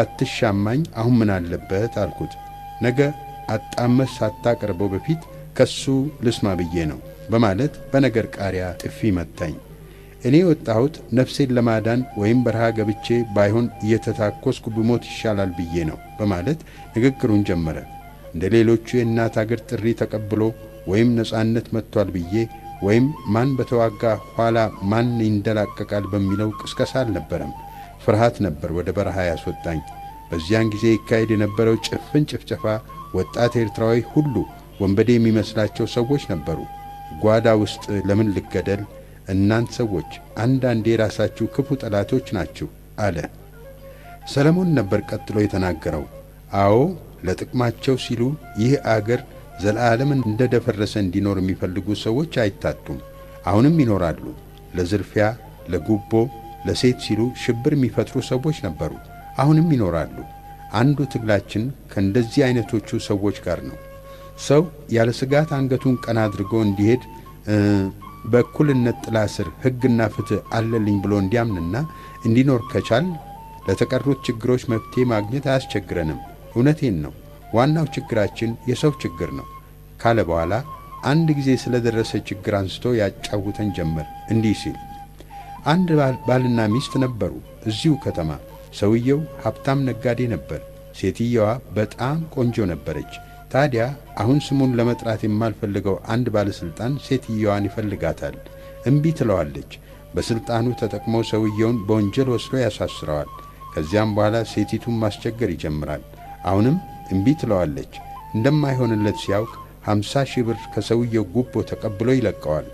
ባትሻማኝ አሁን ምን አለበት አልኩት። ነገ አጣመስ ሳታቀርበው በፊት ከሱ ልስማ ብዬ ነው በማለት በነገር ቃሪያ ጥፊ መታኝ። እኔ የወጣሁት ነፍሴን ለማዳን ወይም በረሃ ገብቼ ባይሆን እየተታኮስኩ ብሞት ይሻላል ብዬ ነው በማለት ንግግሩን ጀመረ። እንደ ሌሎቹ የእናት አገር ጥሪ ተቀብሎ ወይም ነጻነት መጥቷል ብዬ ወይም ማን በተዋጋ ኋላ ማን ይንደላቀቃል በሚለው ቅስቀሳ አልነበረም። ፍርሃት ነበር ወደ በረሃ ያስወጣኝ። በዚያን ጊዜ ይካሄድ የነበረው ጭፍን ጭፍጨፋ ወጣት ኤርትራዊ ሁሉ ወንበዴ የሚመስላቸው ሰዎች ነበሩ። ጓዳ ውስጥ ለምን ልገደል? እናንት ሰዎች አንዳንዴ የራሳችሁ ክፉ ጠላቶች ናችሁ አለ። ሰለሞን ነበር ቀጥሎ የተናገረው። አዎ ለጥቅማቸው ሲሉ ይህ አገር ዘለዓለምን እንደ ደፈረሰ እንዲኖር የሚፈልጉ ሰዎች አይታጡም። አሁንም ይኖራሉ። ለዝርፊያ፣ ለጉቦ፣ ለሴት ሲሉ ሽብር የሚፈጥሩ ሰዎች ነበሩ። አሁንም ይኖራሉ። አንዱ ትግላችን ከእንደዚህ አይነቶቹ ሰዎች ጋር ነው። ሰው ያለ ስጋት አንገቱን ቀና አድርጎ እንዲሄድ በእኩልነት ጥላ ስር ሕግና ፍትሕ አለልኝ ብሎ እንዲያምንና እንዲኖር ከቻል ለተቀሩት ችግሮች መፍትሄ ማግኘት አያስቸግረንም። እውነቴን ነው። ዋናው ችግራችን የሰው ችግር ነው ካለ በኋላ አንድ ጊዜ ስለደረሰ ችግር አንስቶ ያጫውተን ጀመር እንዲህ ሲል አንድ ባልና ሚስት ነበሩ እዚሁ ከተማ። ሰውየው ሀብታም ነጋዴ ነበር። ሴትየዋ በጣም ቆንጆ ነበረች። ታዲያ አሁን ስሙን ለመጥራት የማልፈልገው አንድ ባለሥልጣን ሴትየዋን ይፈልጋታል። እምቢ ትለዋለች። በሥልጣኑ ተጠቅሞ ሰውየውን በወንጀል ወስዶ ያሳስረዋል። ከዚያም በኋላ ሴቲቱን ማስቸገር ይጀምራል። አሁንም እምቢ ትለዋለች። እንደማይሆንለት ሲያውቅ ሀምሳ ሺህ ብር ከሰውየው ጉቦ ተቀብሎ ይለቀዋል።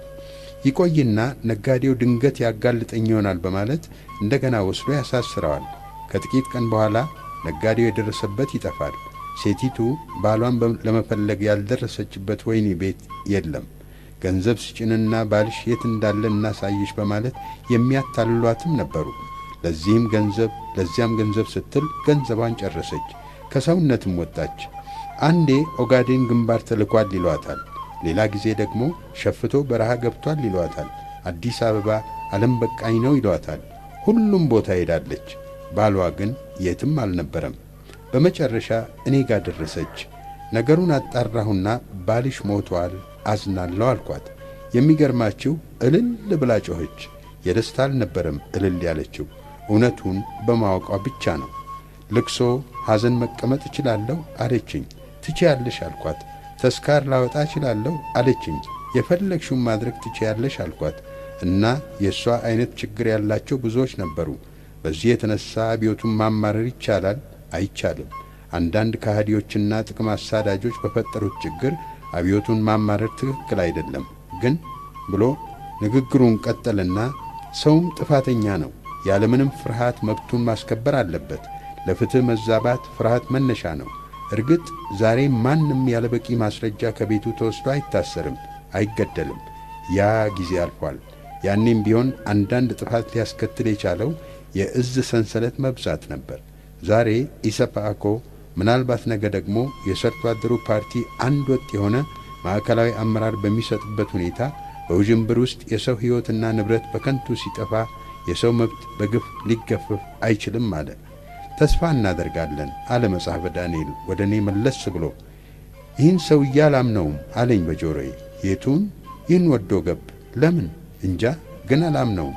ይቆይና ነጋዴው ድንገት ያጋልጠኝ ይሆናል በማለት እንደገና ወስዶ ያሳስረዋል። ከጥቂት ቀን በኋላ ነጋዴው የደረሰበት ይጠፋል። ሴቲቱ ባሏን ለመፈለግ ያልደረሰችበት ወህኒ ቤት የለም። ገንዘብ ስጭንና ባልሽ የት እንዳለ እናሳይሽ በማለት የሚያታልሏትም ነበሩ። ለዚህም ገንዘብ ለዚያም ገንዘብ ስትል ገንዘቧን ጨረሰች፣ ከሰውነትም ወጣች። አንዴ ኦጋዴን ግንባር ተልኳል ይሏታል። ሌላ ጊዜ ደግሞ ሸፍቶ በረሃ ገብቷል ይሏታል። አዲስ አበባ ዓለም በቃኝ ነው ይሏታል። ሁሉም ቦታ ሄዳለች። ባሏ ግን የትም አልነበረም። በመጨረሻ እኔ ጋር ደረሰች። ነገሩን አጣራሁና ባልሽ ሞቷል፣ አዝናለሁ አልኳት። የሚገርማችሁ እልል ብላ ጮኸች። የደስታ አልነበረም እልል ያለችው፣ እውነቱን በማወቋ ብቻ ነው። ልቅሶ፣ ሐዘን መቀመጥ እችላለሁ አለችኝ። ትችያለሽ አልኳት። ተስካር ላወጣ እችላለሁ አለችኝ። የፈለግሽውን ማድረግ ትችያለሽ አልኳት። እና የእሷ ዐይነት ችግር ያላቸው ብዙዎች ነበሩ። በዚህ የተነሣ አብዮቱን ማማረር ይቻላል? አይቻልም። አንዳንድ ከሃዲዎችና ጥቅም አሳዳጆች በፈጠሩት ችግር አብዮቱን ማማረር ትክክል አይደለም። ግን ብሎ ንግግሩን ቀጠልና ሰውም ጥፋተኛ ነው፣ ያለምንም ፍርሃት መብቱን ማስከበር አለበት። ለፍትሕ መዛባት ፍርሃት መነሻ ነው። እርግጥ ዛሬ ማንም ያለ በቂ ማስረጃ ከቤቱ ተወስዶ አይታሰርም፣ አይገደልም። ያ ጊዜ አልፏል። ያኔም ቢሆን አንዳንድ ጥፋት ሊያስከትል የቻለው የእዝ ሰንሰለት መብዛት ነበር። ዛሬ ኢሰፓኮ ምናልባት ነገ ደግሞ የሰርቶ አደሩ ፓርቲ አንድ ወጥ የሆነ ማዕከላዊ አመራር በሚሰጥበት ሁኔታ በውዥንብር ውስጥ የሰው ሕይወትና ንብረት በከንቱ ሲጠፋ የሰው መብት በግፍ ሊገፈፍ አይችልም አለ። ተስፋ እናደርጋለን አለ መጽሐፈ ዳንኤል ወደ እኔ መለስ ብሎ። ይህን ሰውዬ አላምነውም አለኝ በጆሮዬ። የቱን? ይህን ወዶ ገብ። ለምን እንጃ፣ ግን አላምነውም።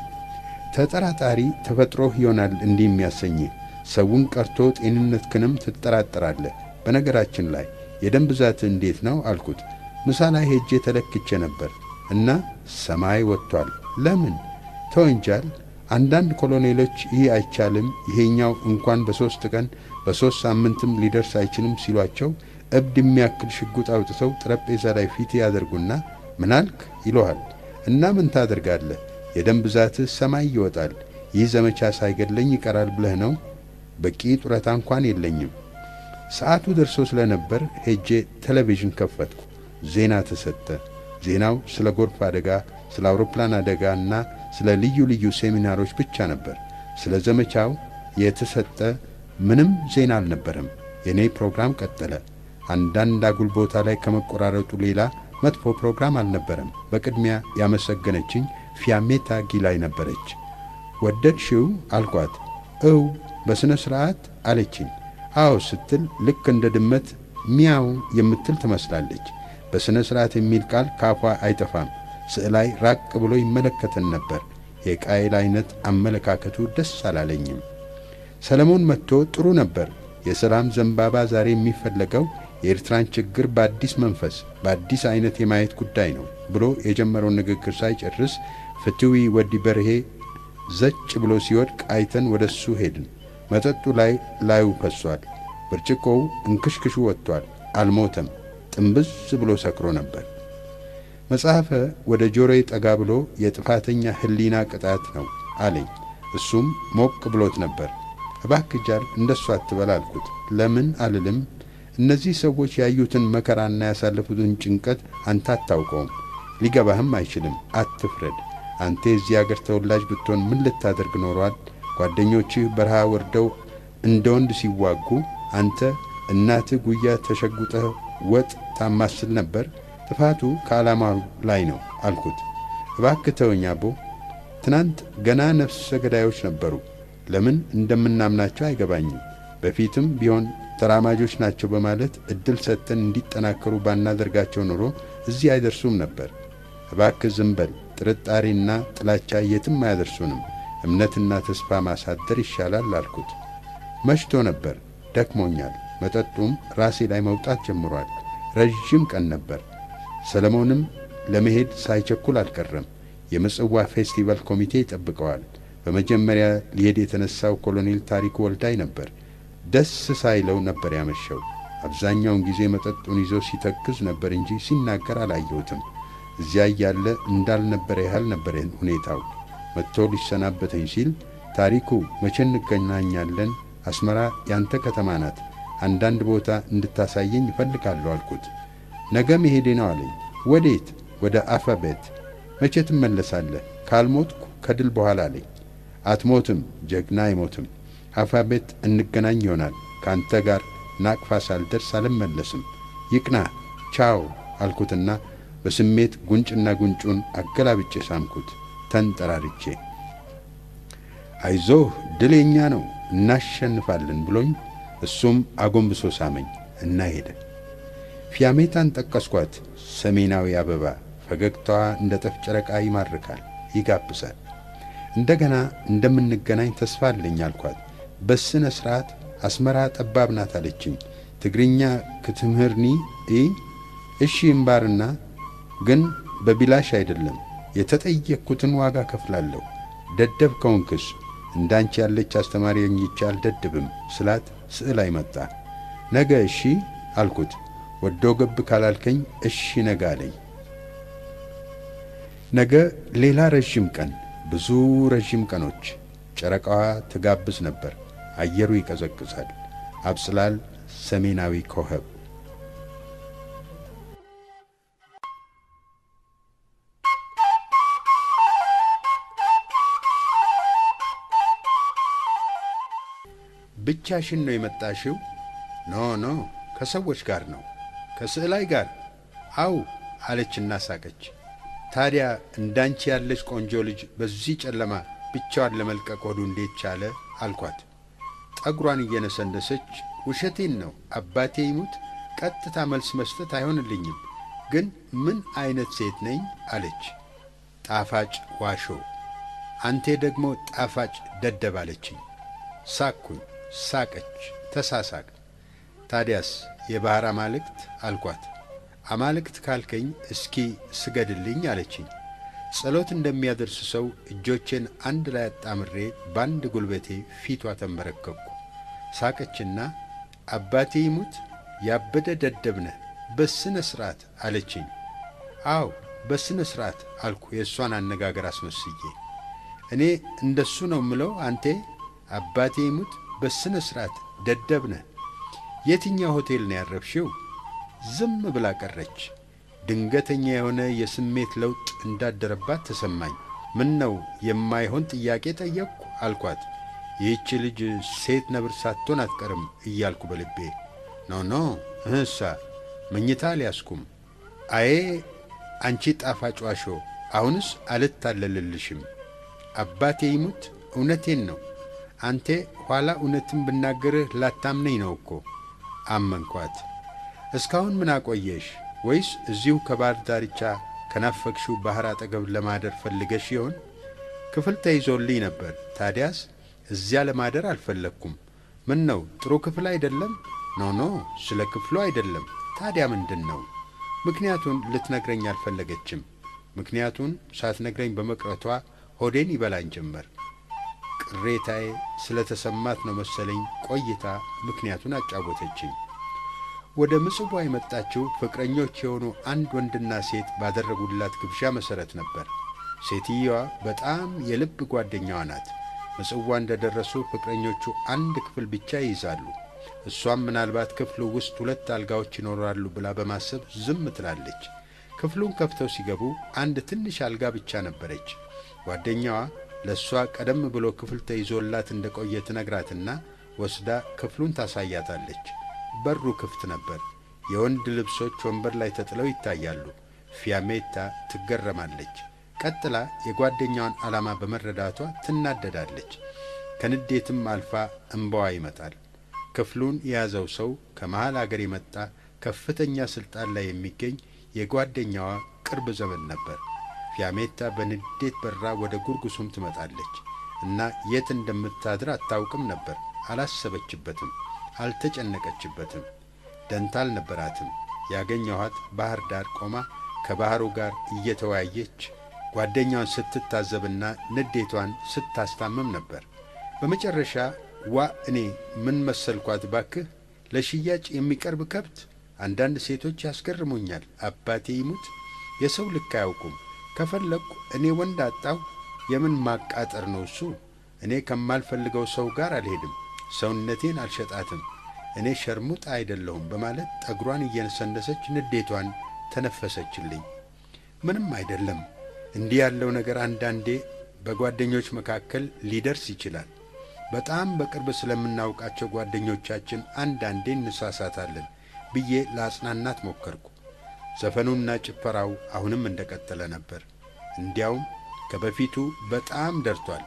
ተጠራጣሪ ተፈጥሮህ ይሆናል እንዲህ የሚያሰኝህ ሰውን ቀርቶ ጤንነትህንም ትጠራጠራለህ። በነገራችን ላይ የደም ብዛት እንዴት ነው አልኩት። ምሳ ላይ ሄጄ ተለክቼ ነበር እና ሰማይ ወጥቷል። ለምን ተወንጃል? አንዳንድ ኮሎኔሎች ይህ አይቻልም፣ ይሄኛው እንኳን በሦስት ቀን በሦስት ሳምንትም ሊደርስ አይችልም ሲሏቸው እብድ የሚያክል ሽጉጥ አውጥተው ጠረጴዛ ላይ ፊት ያደርጉና ምናልክ ይለሃል እና ምን ታደርጋለህ? የደም ብዛትህ ሰማይ ይወጣል። ይህ ዘመቻ ሳይገድለኝ ይቀራል ብለህ ነው? በቂ ጡረታ እንኳን የለኝም። ሰዓቱ ደርሶ ስለነበር ሄጄ ቴሌቪዥን ከፈትኩ። ዜና ተሰጠ። ዜናው ስለ ጎርፍ አደጋ፣ ስለ አውሮፕላን አደጋ እና ስለ ልዩ ልዩ ሴሚናሮች ብቻ ነበር። ስለ ዘመቻው የተሰጠ ምንም ዜና አልነበረም። የእኔ ፕሮግራም ቀጠለ። አንዳንድ አጉል ቦታ ላይ ከመቆራረጡ ሌላ መጥፎ ፕሮግራም አልነበረም። በቅድሚያ ያመሰገነችኝ ፊያሜታ ጊላይ ነበረች። ወደድሽው አልኳት። እው በሥነ ሥርዓት አለችኝ። አዎ ስትል ልክ እንደ ድመት ሚያው የምትል ትመስላለች። በሥነ ሥርዓት የሚል ቃል ካፏ አይጠፋም። ስዕላይ ራቅ ብሎ ይመለከተን ነበር። የቃይል ዐይነት አመለካከቱ ደስ አላለኝም። ሰለሞን መጥቶ ጥሩ ነበር። የሰላም ዘንባባ ዛሬ የሚፈለገው የኤርትራን ችግር በአዲስ መንፈስ በአዲስ ዐይነት የማየት ጉዳይ ነው ብሎ የጀመረውን ንግግር ሳይጨርስ ፍትዊ ወዲ በርሄ ዘጭ ብሎ ሲወድቅ አይተን ወደ እሱ ሄድን። መጠጡ ላይ ላዩ ፈሷል። ብርጭቆው እንክሽክሹ ወጥቷል። አልሞተም። ጥንብዝ ብሎ ሰክሮ ነበር። መጽሐፈ ወደ ጆሮዬ ጠጋ ብሎ የጥፋተኛ ሕሊና ቅጣት ነው አለኝ። እሱም ሞቅ ብሎት ነበር። እባክህ ጃል እንደሱ አትበል አልኩት። ለምን አልልም። እነዚህ ሰዎች ያዩትን መከራና ያሳለፉትን ጭንቀት አንተ አታውቀውም፣ ሊገባህም አይችልም። አትፍረድ። አንተ የዚህ አገር ተወላጅ ብትሆን ምን ልታደርግ ኖሯል? ጓደኞችህ በረሃ ወርደው እንደ ወንድ ሲዋጉ አንተ እናትህ ጉያ ተሸጉጠህ ወጥ ታማስል ነበር። ጥፋቱ ከዓላማው ላይ ነው አልኩት። እባክህ ተወኝ አቦ። ትናንት ገና ነፍሰ ገዳዮች ነበሩ። ለምን እንደምናምናቸው አይገባኝም። በፊትም ቢሆን ተራማጆች ናቸው በማለት እድል ሰጥተን እንዲጠናከሩ ባናደርጋቸው ኖሮ እዚህ አይደርሱም ነበር። እባክህ ዝም በል። ጥርጣሬና ጥላቻ የትም አያደርሱንም። እምነትና ተስፋ ማሳደር ይሻላል አልኩት። መሽቶ ነበር። ደክሞኛል። መጠጡም ራሴ ላይ መውጣት ጀምሯል። ረዥም ቀን ነበር። ሰለሞንም ለመሄድ ሳይቸኩል አልቀረም። የምጽዋ ፌስቲቫል ኮሚቴ ይጠብቀዋል። በመጀመሪያ ሊሄድ የተነሳው ኮሎኔል ታሪኩ ወልዳይ ነበር። ደስ ሳይለው ነበር ያመሸው። አብዛኛውን ጊዜ መጠጡን ይዞ ሲተክዝ ነበር እንጂ ሲናገር አላየሁትም። እዚያ እያለ እንዳልነበረ ያህል ነበር ሁኔታው። መጥቶ ሊሰናበተኝ ሲል ታሪኩ መቼ እንገናኛለን? አስመራ ያንተ ከተማ ናት። አንዳንድ ቦታ እንድታሳየኝ እፈልጋለሁ አልኩት። ነገ መሄዴ ነው አለኝ። ወዴት? ወደ አፈ ቤት። መቼ ትመለሳለህ? ካልሞትኩ ከድል በኋላ አለኝ። አትሞትም፣ ጀግና አይሞትም። አፋ ቤት እንገናኝ ይሆናል። ከአንተ ጋር ናቅፋ ሳልደርስ አልመለስም። ይቅና፣ ቻው አልኩትና በስሜት ጉንጭና ጉንጩን አገላብጬ ሳምኩት ተንጠራርቼ። አይዞህ ድል የኛ ነው እናሸንፋለን ብሎኝ እሱም አጎንብሶ ሳመኝ እና ሄደ። ፊያሜታን ጠቀስኳት። ሰሜናዊ አበባ ፈገግታዋ እንደ ጠፍ ጨረቃ ይማርካል፣ ይጋብዛል። እንደገና እንደምንገናኝ ተስፋ አለኝ አልኳት። በስነ ሥርዓት አስመራ ጠባብ ናት አለችኝ። ትግርኛ ክትምህርኒ ኢ እሺ እምባርና ግን በቢላሽ አይደለም የተጠየቅኩትን ዋጋ ከፍላለሁ። ደደብ ከሆንክስ እንዳንቺ ያለች አስተማሪ አግኝቼ አልደድብም ስላት ስዕል አይመጣ። ነገ እሺ አልኩት። ወዶ ገብ ካላልከኝ እሺ ነገ አለኝ። ነገ ሌላ ረዥም ቀን፣ ብዙ ረዥም ቀኖች። ጨረቃዋ ትጋብዝ ነበር። አየሩ ይቀዘቅዛል። አብጽላል ሰሜናዊ ኮኸብ ብቻሽን ነው የመጣሽው? ኖ ኖ ከሰዎች ጋር ነው። ከስዕላይ ጋር? አው አለችና ሳቀች። ታዲያ እንዳንቺ ያለች ቆንጆ ልጅ በዚህ ጨለማ ብቻዋን ለመልቀቅ ሆዱ እንዴት ቻለ? አልኳት። ጠጉሯን እየነሰነሰች ውሸቴን ነው አባቴ ይሙት፣ ቀጥታ መልስ መስጠት አይሆንልኝም። ግን ምን አይነት ሴት ነኝ? አለች። ጣፋጭ ዋሾ፣ አንቴ ደግሞ ጣፋጭ ደደብ አለችኝ። ሳቅኩኝ። ሳቀች። ተሳሳቅ። ታዲያስ የባሕር አማልክት አልኳት። አማልክት ካልከኝ እስኪ ስገድልኝ አለችኝ። ጸሎት እንደሚያደርስ ሰው እጆቼን አንድ ላይ አጣምሬ በአንድ ጉልበቴ ፊቷ ተንበረከኩ። ሳቀችና አባቴ ይሙት ያበደ ደደብ ነህ፣ በስነ ሥርዓት አለችኝ። አው በስነ ሥርዓት አልኩ የእሷን አነጋገር አስመስዬ። እኔ እንደሱ ነው ምለው አንቴ አባቴ ይሙት በስነ ሥርዓት ደደብ ነህ። የትኛው ሆቴል ነው ያረፍሽው? ዝም ብላ ቀረች። ድንገተኛ የሆነ የስሜት ለውጥ እንዳደረባት ተሰማኝ። ምን ነው የማይሆን ጥያቄ ጠየቅኩ አልኳት። ይህች ልጅ ሴት ነብር ሳትሆን አትቀርም እያልኩ በልቤ ኖ ኖ እህሳ መኝታ አልያዝኩም። አዬ አንቺ ጣፋጭ ዋሾ፣ አሁንስ አልታለልልሽም። አባቴ ይሙት እውነቴን ነው። አንቴ ኋላ እውነትን ብናገርህ ላታምነኝ ነው እኮ። አመንኳት። እስካሁን ምን አቆየሽ? ወይስ እዚሁ ከባህር ዳርቻ ከናፈቅሽው ባሕር አጠገብ ለማደር ፈልገሽ ይሆን? ክፍል ተይዞልኝ ነበር። ታዲያስ እዚያ ለማደር አልፈለግኩም። ምን ነው ጥሩ ክፍል አይደለም? ኖ ኖ፣ ስለ ክፍሉ አይደለም። ታዲያ ምንድን ነው? ምክንያቱን ልትነግረኝ አልፈለገችም። ምክንያቱን ሳትነግረኝ በመቅረቷ ሆዴን ይበላኝ ጀመር። ቅሬታዬ ስለ ተሰማት ነው መሰለኝ ቆይታ ምክንያቱን አጫወተችኝ። ወደ ምጽዋ የመጣችው ፍቅረኞች የሆኑ አንድ ወንድና ሴት ባደረጉላት ግብዣ መሠረት ነበር። ሴትየዋ በጣም የልብ ጓደኛዋ ናት። ምጽዋ እንደ ደረሱ ፍቅረኞቹ አንድ ክፍል ብቻ ይይዛሉ። እሷም ምናልባት ክፍሉ ውስጥ ሁለት አልጋዎች ይኖራሉ ብላ በማሰብ ዝም ትላለች። ክፍሉን ከፍተው ሲገቡ አንድ ትንሽ አልጋ ብቻ ነበረች። ጓደኛዋ ለእሷ ቀደም ብሎ ክፍል ተይዞላት እንደ ቆየ ትነግራትና ወስዳ ክፍሉን ታሳያታለች። በሩ ክፍት ነበር። የወንድ ልብሶች ወንበር ላይ ተጥለው ይታያሉ። ፊያሜታ ትገረማለች። ቀጥላ የጓደኛዋን ዓላማ በመረዳቷ ትናደዳለች። ከንዴትም አልፋ እምባዋ ይመጣል። ክፍሉን የያዘው ሰው ከመሃል አገር የመጣ ከፍተኛ ሥልጣን ላይ የሚገኝ የጓደኛዋ ቅርብ ዘመን ነበር። ፊያሜታ በንዴት በራ ወደ ጉርጉሱም ትመጣለች እና የት እንደምታድር አታውቅም ነበር። አላሰበችበትም፣ አልተጨነቀችበትም፣ ደንታ አልነበራትም። ያገኘኋት ባህር ዳር ቆማ ከባሕሩ ጋር እየተወያየች ጓደኛዋን ስትታዘብና ንዴቷን ስታስታምም ነበር። በመጨረሻ ዋ እኔ ምን መሰልኳት ባክህ፣ ለሽያጭ የሚቀርብ ከብት። አንዳንድ ሴቶች ያስገርሙኛል። አባቴ ይሙት የሰው ልክ አያውቁም። ከፈለግኩ እኔ ወንድ አጣሁ። የምን ማቃጠር ነው እሱ? እኔ ከማልፈልገው ሰው ጋር አልሄድም። ሰውነቴን አልሸጣትም። እኔ ሸርሙጥ አይደለሁም በማለት ጠጉሯን እየነሰነሰች ንዴቷን ተነፈሰችልኝ። ምንም አይደለም። እንዲህ ያለው ነገር አንዳንዴ በጓደኞች መካከል ሊደርስ ይችላል። በጣም በቅርብ ስለምናውቃቸው ጓደኞቻችን አንዳንዴ እንሳሳታለን ብዬ ለአጽናናት ሞከርኩ። ዘፈኑና ጭፈራው አሁንም እንደቀጠለ ነበር። እንዲያውም ከበፊቱ በጣም ደርቷል።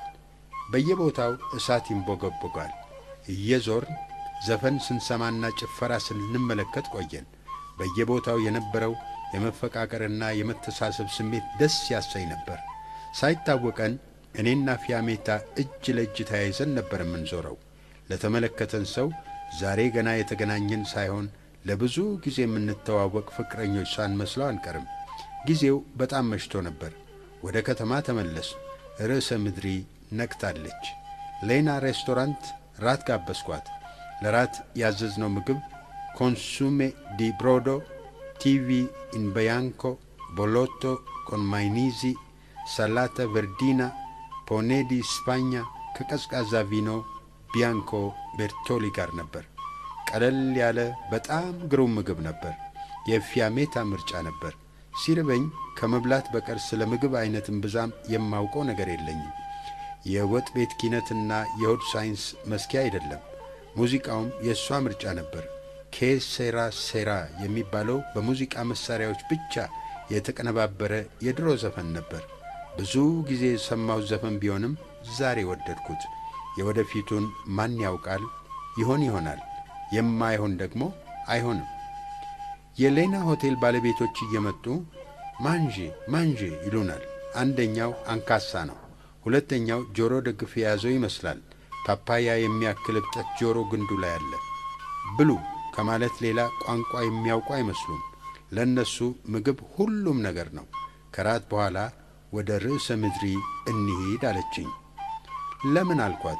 በየቦታው እሳት ይንቦገቦጋል። እየዞርን ዘፈን ስንሰማና ጭፈራ ስንመለከት ቆየን። በየቦታው የነበረው የመፈቃቀርና የመተሳሰብ ስሜት ደስ ያሰኝ ነበር። ሳይታወቀን እኔና ፊያሜታ እጅ ለእጅ ተያይዘን ነበር የምንዞረው። ለተመለከተን ሰው ዛሬ ገና የተገናኘን ሳይሆን ለብዙ ጊዜ የምንተዋወቅ ፍቅረኞች ሳንመስለው አንቀርም። ጊዜው በጣም መሽቶ ነበር። ወደ ከተማ ተመለስ። ርዕሰ ምድሪ ነቅታለች። ሌና ሬስቶራንት ራት ጋበዝኳት። ለራት ያዘዝነው ምግብ ኮንሱሜ ዲ ብሮዶ፣ ቲቪ ኢን በያንኮ፣ ቦሎቶ ኮን ማይኒዚ፣ ሳላታ ቨርዲና፣ ፖኔ ዲ ስፓኛ ከቀዝቃዛ ቪኖ ቢያንኮ ቤርቶሊ ጋር ነበር። ቀለል ያለ በጣም ግሩም ምግብ ነበር። የፊያሜታ ምርጫ ነበር። ሲርበኝ ከመብላት በቀር ስለ ምግብ አይነትን ብዛም የማውቀው ነገር የለኝም። የወጥ ቤት ኪነትና የሆድ ሳይንስ መስኪያ አይደለም። ሙዚቃውም የእሷ ምርጫ ነበር። ኬ ሴራ ሴራ የሚባለው በሙዚቃ መሣሪያዎች ብቻ የተቀነባበረ የድሮ ዘፈን ነበር። ብዙ ጊዜ የሰማሁት ዘፈን ቢሆንም ዛሬ ወደድኩት። የወደፊቱን ማን ያውቃል? ይሆን ይሆናል፣ የማይሆን ደግሞ አይሆንም። የሌና ሆቴል ባለቤቶች እየመጡ ማንዤ ማንዤ ይሉናል። አንደኛው አንካሳ ነው። ሁለተኛው ጆሮ ደግፍ የያዘው ይመስላል። ፓፓያ የሚያክል እብጠት ጆሮ ግንዱ ላይ አለ። ብሉ ከማለት ሌላ ቋንቋ የሚያውቁ አይመስሉም። ለእነሱ ምግብ ሁሉም ነገር ነው። ከራት በኋላ ወደ ርዕሰ ምድሪ እንሂድ አለችኝ። ለምን አልኳት።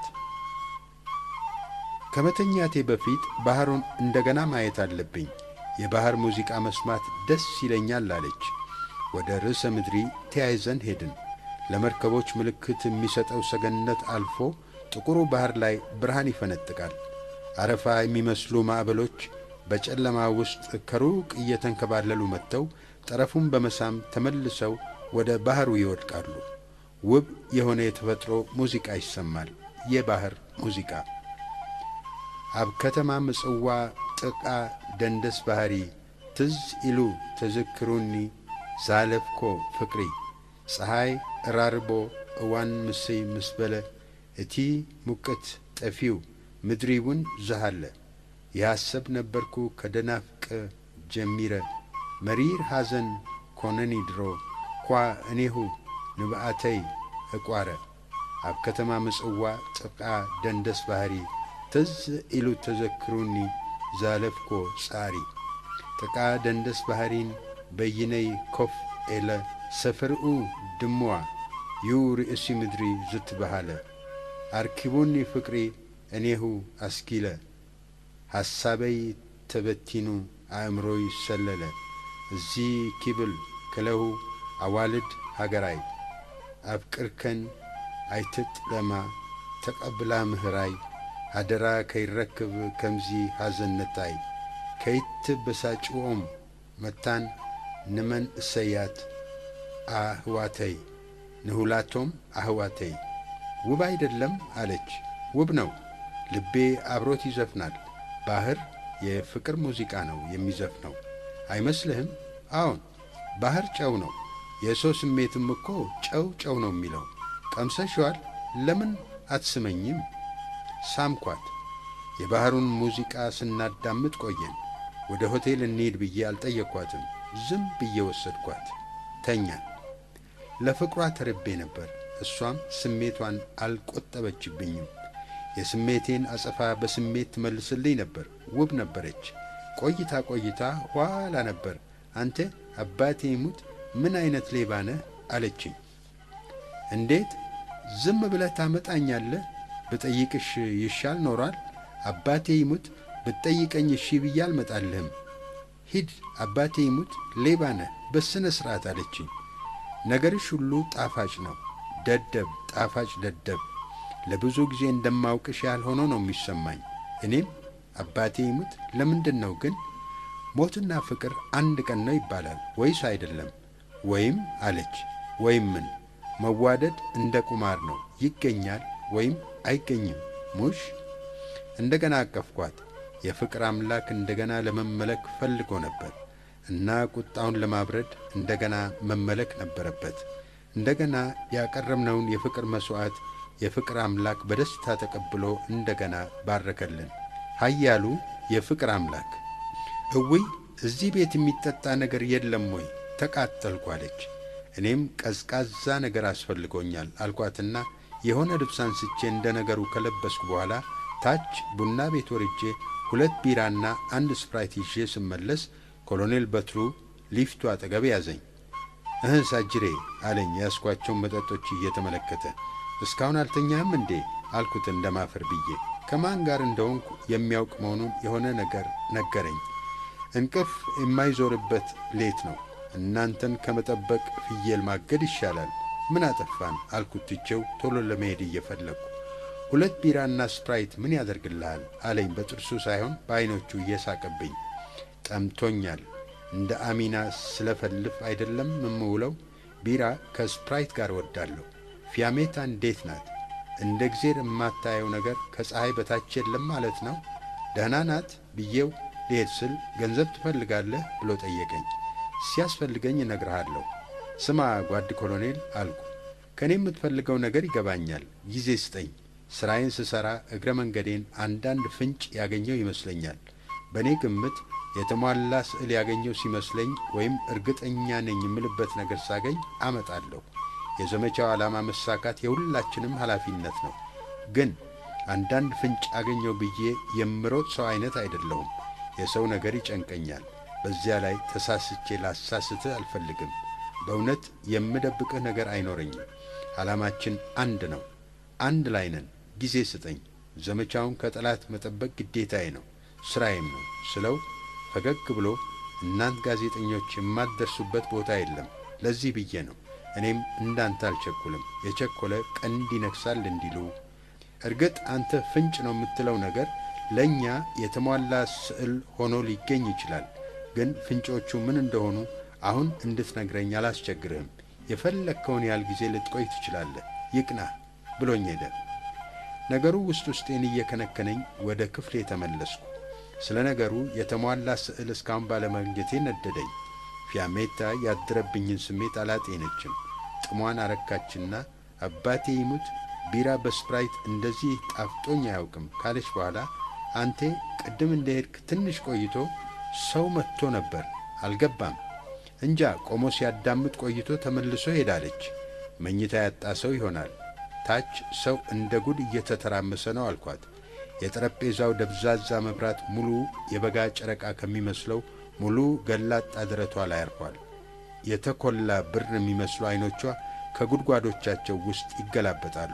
ከመተኛቴ በፊት ባሕሩን እንደገና ማየት አለብኝ። የባሕር ሙዚቃ መስማት ደስ ይለኛል አለች። ወደ ርዕሰ ምድሪ ተያይዘን ሄድን። ለመርከቦች ምልክት የሚሰጠው ሰገነት አልፎ ጥቁሩ ባሕር ላይ ብርሃን ይፈነጥቃል። አረፋ የሚመስሉ ማዕበሎች በጨለማ ውስጥ ከሩቅ እየተንከባለሉ መጥተው ጠረፉን በመሳም ተመልሰው ወደ ባሕሩ ይወድቃሉ። ውብ የሆነ የተፈጥሮ ሙዚቃ ይሰማል። የባሕር ሙዚቃ ኣብ ከተማ ምጽዋ ጥቃ ደንደስ ባሕሪ ትዝ ኢሉ ተዘክሩኒ ዛለፍኮ ፍቅሪ ፀሓይ እራርቦ እዋን ምስይ ምስ በለ እቲ ሙቀት ጠፊው ምድሪ እውን ዝሃለ የሐሰብ ነበርኩ ከደናፍቀ ጀሚረ መሪር ሐዘን ኮነኒ ድሮ ኳ እኔሁ ንብኣተይ እቋረ ኣብ ከተማ ምጽዋ ጥቃ ደንደስ ባሕሪ ትዝ ኢሉ ተዘክሩኒ ዛለፍኮ ጻሪ ጥቃ ደንደስ ባሕሪን በይነይ ኮፍ ኤለ ሰፈርኡ ድምዋ ዩ ርእሲ ምድሪ ዝትበሃለ ኣርኪቡኒ ፍቅሪ እኔሁ ኣስኪለ ሓሳበይ ተበቲኑ ኣእምሮይ ሰለለ እዙ ኪብል ክለሁ ኣዋልድ ሃገራይ ኣብ ቅርከን ኣይትጥለማ ተቐብላ ምህራይ ሃደራ ከይረክብ ከምዚ ሃዘነታይ ከይትበሳጭዎም መታን ንመን እሰያት ኣህዋተይ ንሁላቶም ኣህዋተይ ውብ አይደለም አለች። ውብ ነው። ልቤ አብሮት ይዘፍናል። ባሕር የፍቅር ሙዚቃ ነው የሚዘፍነው አይመስልህም? አዎን፣ ባሕር ጨው ነው። የሰው ስሜትም እኮ ጨው ጨው ነው የሚለው። ቀምሰሽዋል? ለምን አትስመኝም? ሳምኳት። የባሕሩን ሙዚቃ ስናዳምጥ ቆየን። ወደ ሆቴል እንሂድ ብዬ አልጠየቅኳትም። ዝም ብዬ ወሰድኳት። ተኛን። ለፍቅሯ ተርቤ ነበር። እሷም ስሜቷን አልቆጠበችብኝም። የስሜቴን አጸፋ በስሜት ትመልስልኝ ነበር። ውብ ነበረች። ቆይታ ቆይታ ኋላ ነበር አንተ አባቴ ይሙት ምን አይነት ሌባ ነህ አለችኝ። እንዴት ዝም ብለህ ታመጣኛለህ? ብጠይቅሽ ይሻል ኖሯል። አባቴ ይሙት ብትጠይቀኝ እሺ ብዬ አልመጣልህም። ሂድ አባቴ ይሙት ሌባ ነህ በስነ ሥርዓት አለችኝ። ነገርሽ ሁሉ ጣፋጭ ነው። ደደብ ጣፋጭ ደደብ ለብዙ ጊዜ እንደማውቅሽ ያህል ሆኖ ነው የሚሰማኝ። እኔም አባቴ ይሙት ለምንድን ነው ግን ሞትና ፍቅር አንድ ቀን ነው ይባላል ወይስ አይደለም? ወይም አለች። ወይም ምን? መዋደድ እንደ ቁማር ነው፣ ይገኛል ወይም አይገኝም። ሙሽ እንደገና አቀፍኳት። የፍቅር አምላክ እንደገና ለመመለክ ፈልጎ ነበር እና ቁጣውን ለማብረድ እንደገና መመለክ ነበረበት። እንደገና ያቀረብነውን የፍቅር መሥዋዕት የፍቅር አምላክ በደስታ ተቀብሎ እንደገና ባረከልን። ኃያሉ የፍቅር አምላክ እውይ እዚህ ቤት የሚጠጣ ነገር የለም ወይ? ተቃጠልኩ አለች። እኔም ቀዝቃዛ ነገር አስፈልጎኛል አልኳትና የሆነ ልብስ አንስቼ እንደ ነገሩ ከለበስኩ በኋላ ታች ቡና ቤት ወርጄ ሁለት ቢራና አንድ ስፕራይት ይዤ ስመለስ ኮሎኔል በትሩ ሊፍቱ አጠገብ ያዘኝ። እህ ሳጅሬ አለኝ ያስኳቸውን መጠጦች እየተመለከተ። እስካሁን አልተኛህም እንዴ አልኩት እንደማፈር ብዬ። ከማን ጋር እንደሆንኩ የሚያውቅ መሆኑን የሆነ ነገር ነገረኝ። እንቅልፍ የማይዞርበት ሌት ነው። እናንተን ከመጠበቅ ፍየል ማገድ ይሻላል። ምን አጠፋን አልኩት ትቼው ቶሎ ለመሄድ እየፈለግኩ። ሁለት ቢራና ስፕራይት ምን ያደርግልሃል አለኝ በጥርሱ ሳይሆን በዐይኖቹ እየሳቀብኝ። ጠምቶኛል። እንደ አሚና ስለፈልፍ አይደለም የምውለው። ቢራ ከስፕራይት ጋር ወዳለሁ። ፊያሜታ እንዴት ናት? እንደ እግዜር የማታየው ነገር ከፀሐይ በታች የለም ማለት ነው። ደህና ናት ብዬው ልሄድ ስል ገንዘብ ትፈልጋለህ ብሎ ጠየቀኝ። ሲያስፈልገኝ እነግርሃለሁ። ስማ ጓድ ኮሎኔል አልኩ፣ ከእኔ የምትፈልገው ነገር ይገባኛል። ጊዜ ስጠኝ። ሥራዬን ስሠራ እግረ መንገዴን አንዳንድ ፍንጭ ያገኘው ይመስለኛል። በእኔ ግምት የተሟላ ስዕል ያገኘው ሲመስለኝ ወይም እርግጠኛ ነኝ የምልበት ነገር ሳገኝ አመጣለሁ። የዘመቻው ዓላማ መሳካት የሁላችንም ኃላፊነት ነው። ግን አንዳንድ ፍንጭ አገኘው ብዬ የምሮጥ ሰው አይነት አይደለሁም። የሰው ነገር ይጨንቀኛል። በዚያ ላይ ተሳስቼ ላሳስትህ አልፈልግም። በእውነት የምደብቅህ ነገር አይኖረኝም። ዓላማችን አንድ ነው። አንድ ላይ ነን። ጊዜ ስጠኝ። ዘመቻውን ከጠላት መጠበቅ ግዴታዬ ነው፣ ሥራዬም ነው ስለው ፈገግ ብሎ እናንት ጋዜጠኞች የማትደርሱበት ቦታ የለም። ለዚህ ብዬ ነው እኔም እንዳንተ አልቸኩልም። የቸኮለ ቀንድ ይነክሳል እንዲሉ እርግጥ አንተ ፍንጭ ነው የምትለው ነገር ለእኛ የተሟላ ስዕል ሆኖ ሊገኝ ይችላል። ግን ፍንጮቹ ምን እንደሆኑ አሁን እንድትነግረኝ አላስቸግርህም። የፈለግከውን ያህል ጊዜ ልትቆይ ትችላለህ። ይቅና ብሎኝ ሄደ። ነገሩ ውስጥ ውስጤን እየከነከነኝ ወደ ክፍሌ ተመለስኩ። ስለ ነገሩ የተሟላ ስዕል እስካሁን ባለማግኘቴ ነደደኝ። ፊያሜታ ያደረብኝን ስሜት አላጤነችም። ጥሟን አረካችና አባቴ ይሙት ቢራ በስፕራይት እንደዚህ ጣፍጦኝ አያውቅም ካለች በኋላ አንቴ ቅድም እንደሄድክ ትንሽ ቆይቶ ሰው መጥቶ ነበር፣ አልገባም እንጃ ቆሞ ሲያዳምጥ ቆይቶ ተመልሶ ሄዳለች። መኝታ ያጣ ሰው ይሆናል። ታች ሰው እንደ ጉድ እየተተራመሰ ነው አልኳት። የጠረጴዛው ደብዛዛ መብራት ሙሉ የበጋ ጨረቃ ከሚመስለው ሙሉ ገላጣ ደረቷ ላይ አርፏል። የተኰላ ብር የሚመስሉ ዐይኖቿ ከጉድጓዶቻቸው ውስጥ ይገላበጣሉ።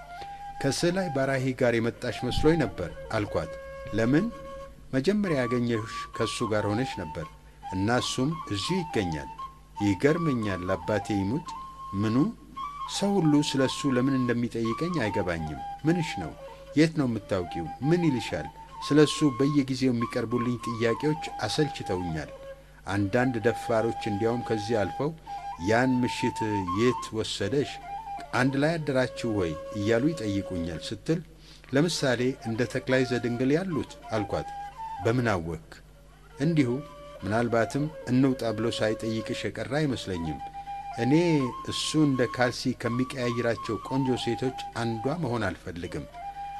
ከስዕላይ ባራሂ ጋር የመጣሽ መስሎኝ ነበር አልኳት። ለምን? መጀመሪያ ያገኘሽ ከእሱ ጋር ሆነሽ ነበር እና እሱም እዚሁ ይገኛል። ይገርመኛል። አባቴ ይሙት ምኑ ሰው ሁሉ ስለ እሱ ለምን እንደሚጠይቀኝ አይገባኝም። ምንሽ ነው? የት ነው የምታውቂው? ምን ይልሻል? ስለ እሱ በየጊዜው የሚቀርቡልኝ ጥያቄዎች አሰልችተውኛል። አንዳንድ ደፋሮች እንዲያውም ከዚህ አልፈው ያን ምሽት የት ወሰደሽ? አንድ ላይ አደራችሁ ወይ እያሉ ይጠይቁኛል ስትል ለምሳሌ እንደ ተክላይ ዘድንግል ያሉት አልኳት። በምን አወክ? እንዲሁ ምናልባትም እንውጣ ብሎ ሳይጠይቅሽ የቀረ አይመስለኝም። እኔ እሱ እንደ ካልሲ ከሚቀያይራቸው ቆንጆ ሴቶች አንዷ መሆን አልፈልግም።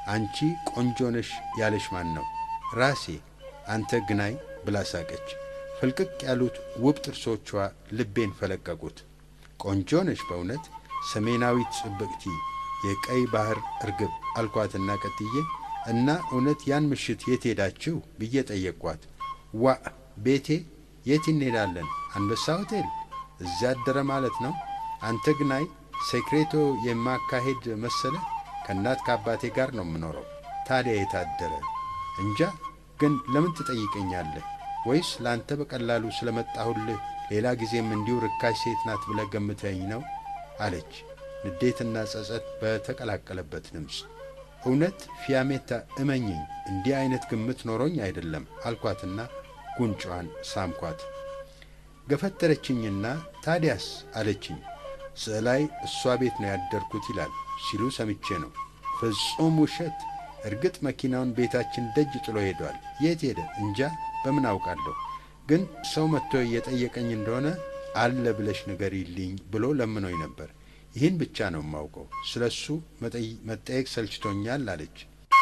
አንቺ ቆንጆ ነሽ ያለሽ ማን ነው? ራሴ። አንተ ግናይ ብላ ሳቀች። ፍልቅቅ ያሉት ውብ ጥርሶቿ ልቤን ፈለቀቁት። ቆንጆ ነሽ በእውነት ሰሜናዊት ጽብቅቲ የቀይ ባህር እርግብ አልኳትና ቀጥዬ እና እውነት ያን ምሽት የት ሄዳችሁ ብዬ ጠየቅኳት። ዋ ቤቴ የት እንሄዳለን? አንበሳ ሆቴል እዚያ አደረ ማለት ነው። አንተ ግናይ ሴክሬቶ የማካሄድ መሰለ? ከእናት ከአባቴ ጋር ነው የምኖረው። ታዲያ የታደረ እንጃ። ግን ለምን ትጠይቀኛለህ? ወይስ ለአንተ በቀላሉ ስለመጣሁልህ ሌላ ጊዜም እንዲሁ ርካሽ ሴት ናት ብለህ ገምተኝ ነው አለች፣ ንዴትና ጸጸት በተቀላቀለበት ድምፅ። እውነት ፊያሜታ እመኝኝ፣ እንዲህ አይነት ግምት ኖሮኝ አይደለም አልኳትና ጉንጯን ሳምኳት። ገፈተረችኝና ታዲያስ አለችኝ። ስዕላይ እሷ ቤት ነው ያደርኩት ይላል ሲሉ ሰምቼ ነው። ፍጹም ውሸት። እርግጥ መኪናውን ቤታችን ደጅ ጥሎ ሄዷል። የት ሄደ እንጃ፣ በምን አውቃለሁ። ግን ሰው መጥቶ እየጠየቀኝ እንደሆነ አለ ብለሽ ንገሪልኝ ብሎ ለምኖኝ ነበር። ይህን ብቻ ነው የማውቀው። ስለ እሱ መጠየቅ ሰልችቶኛል አለች።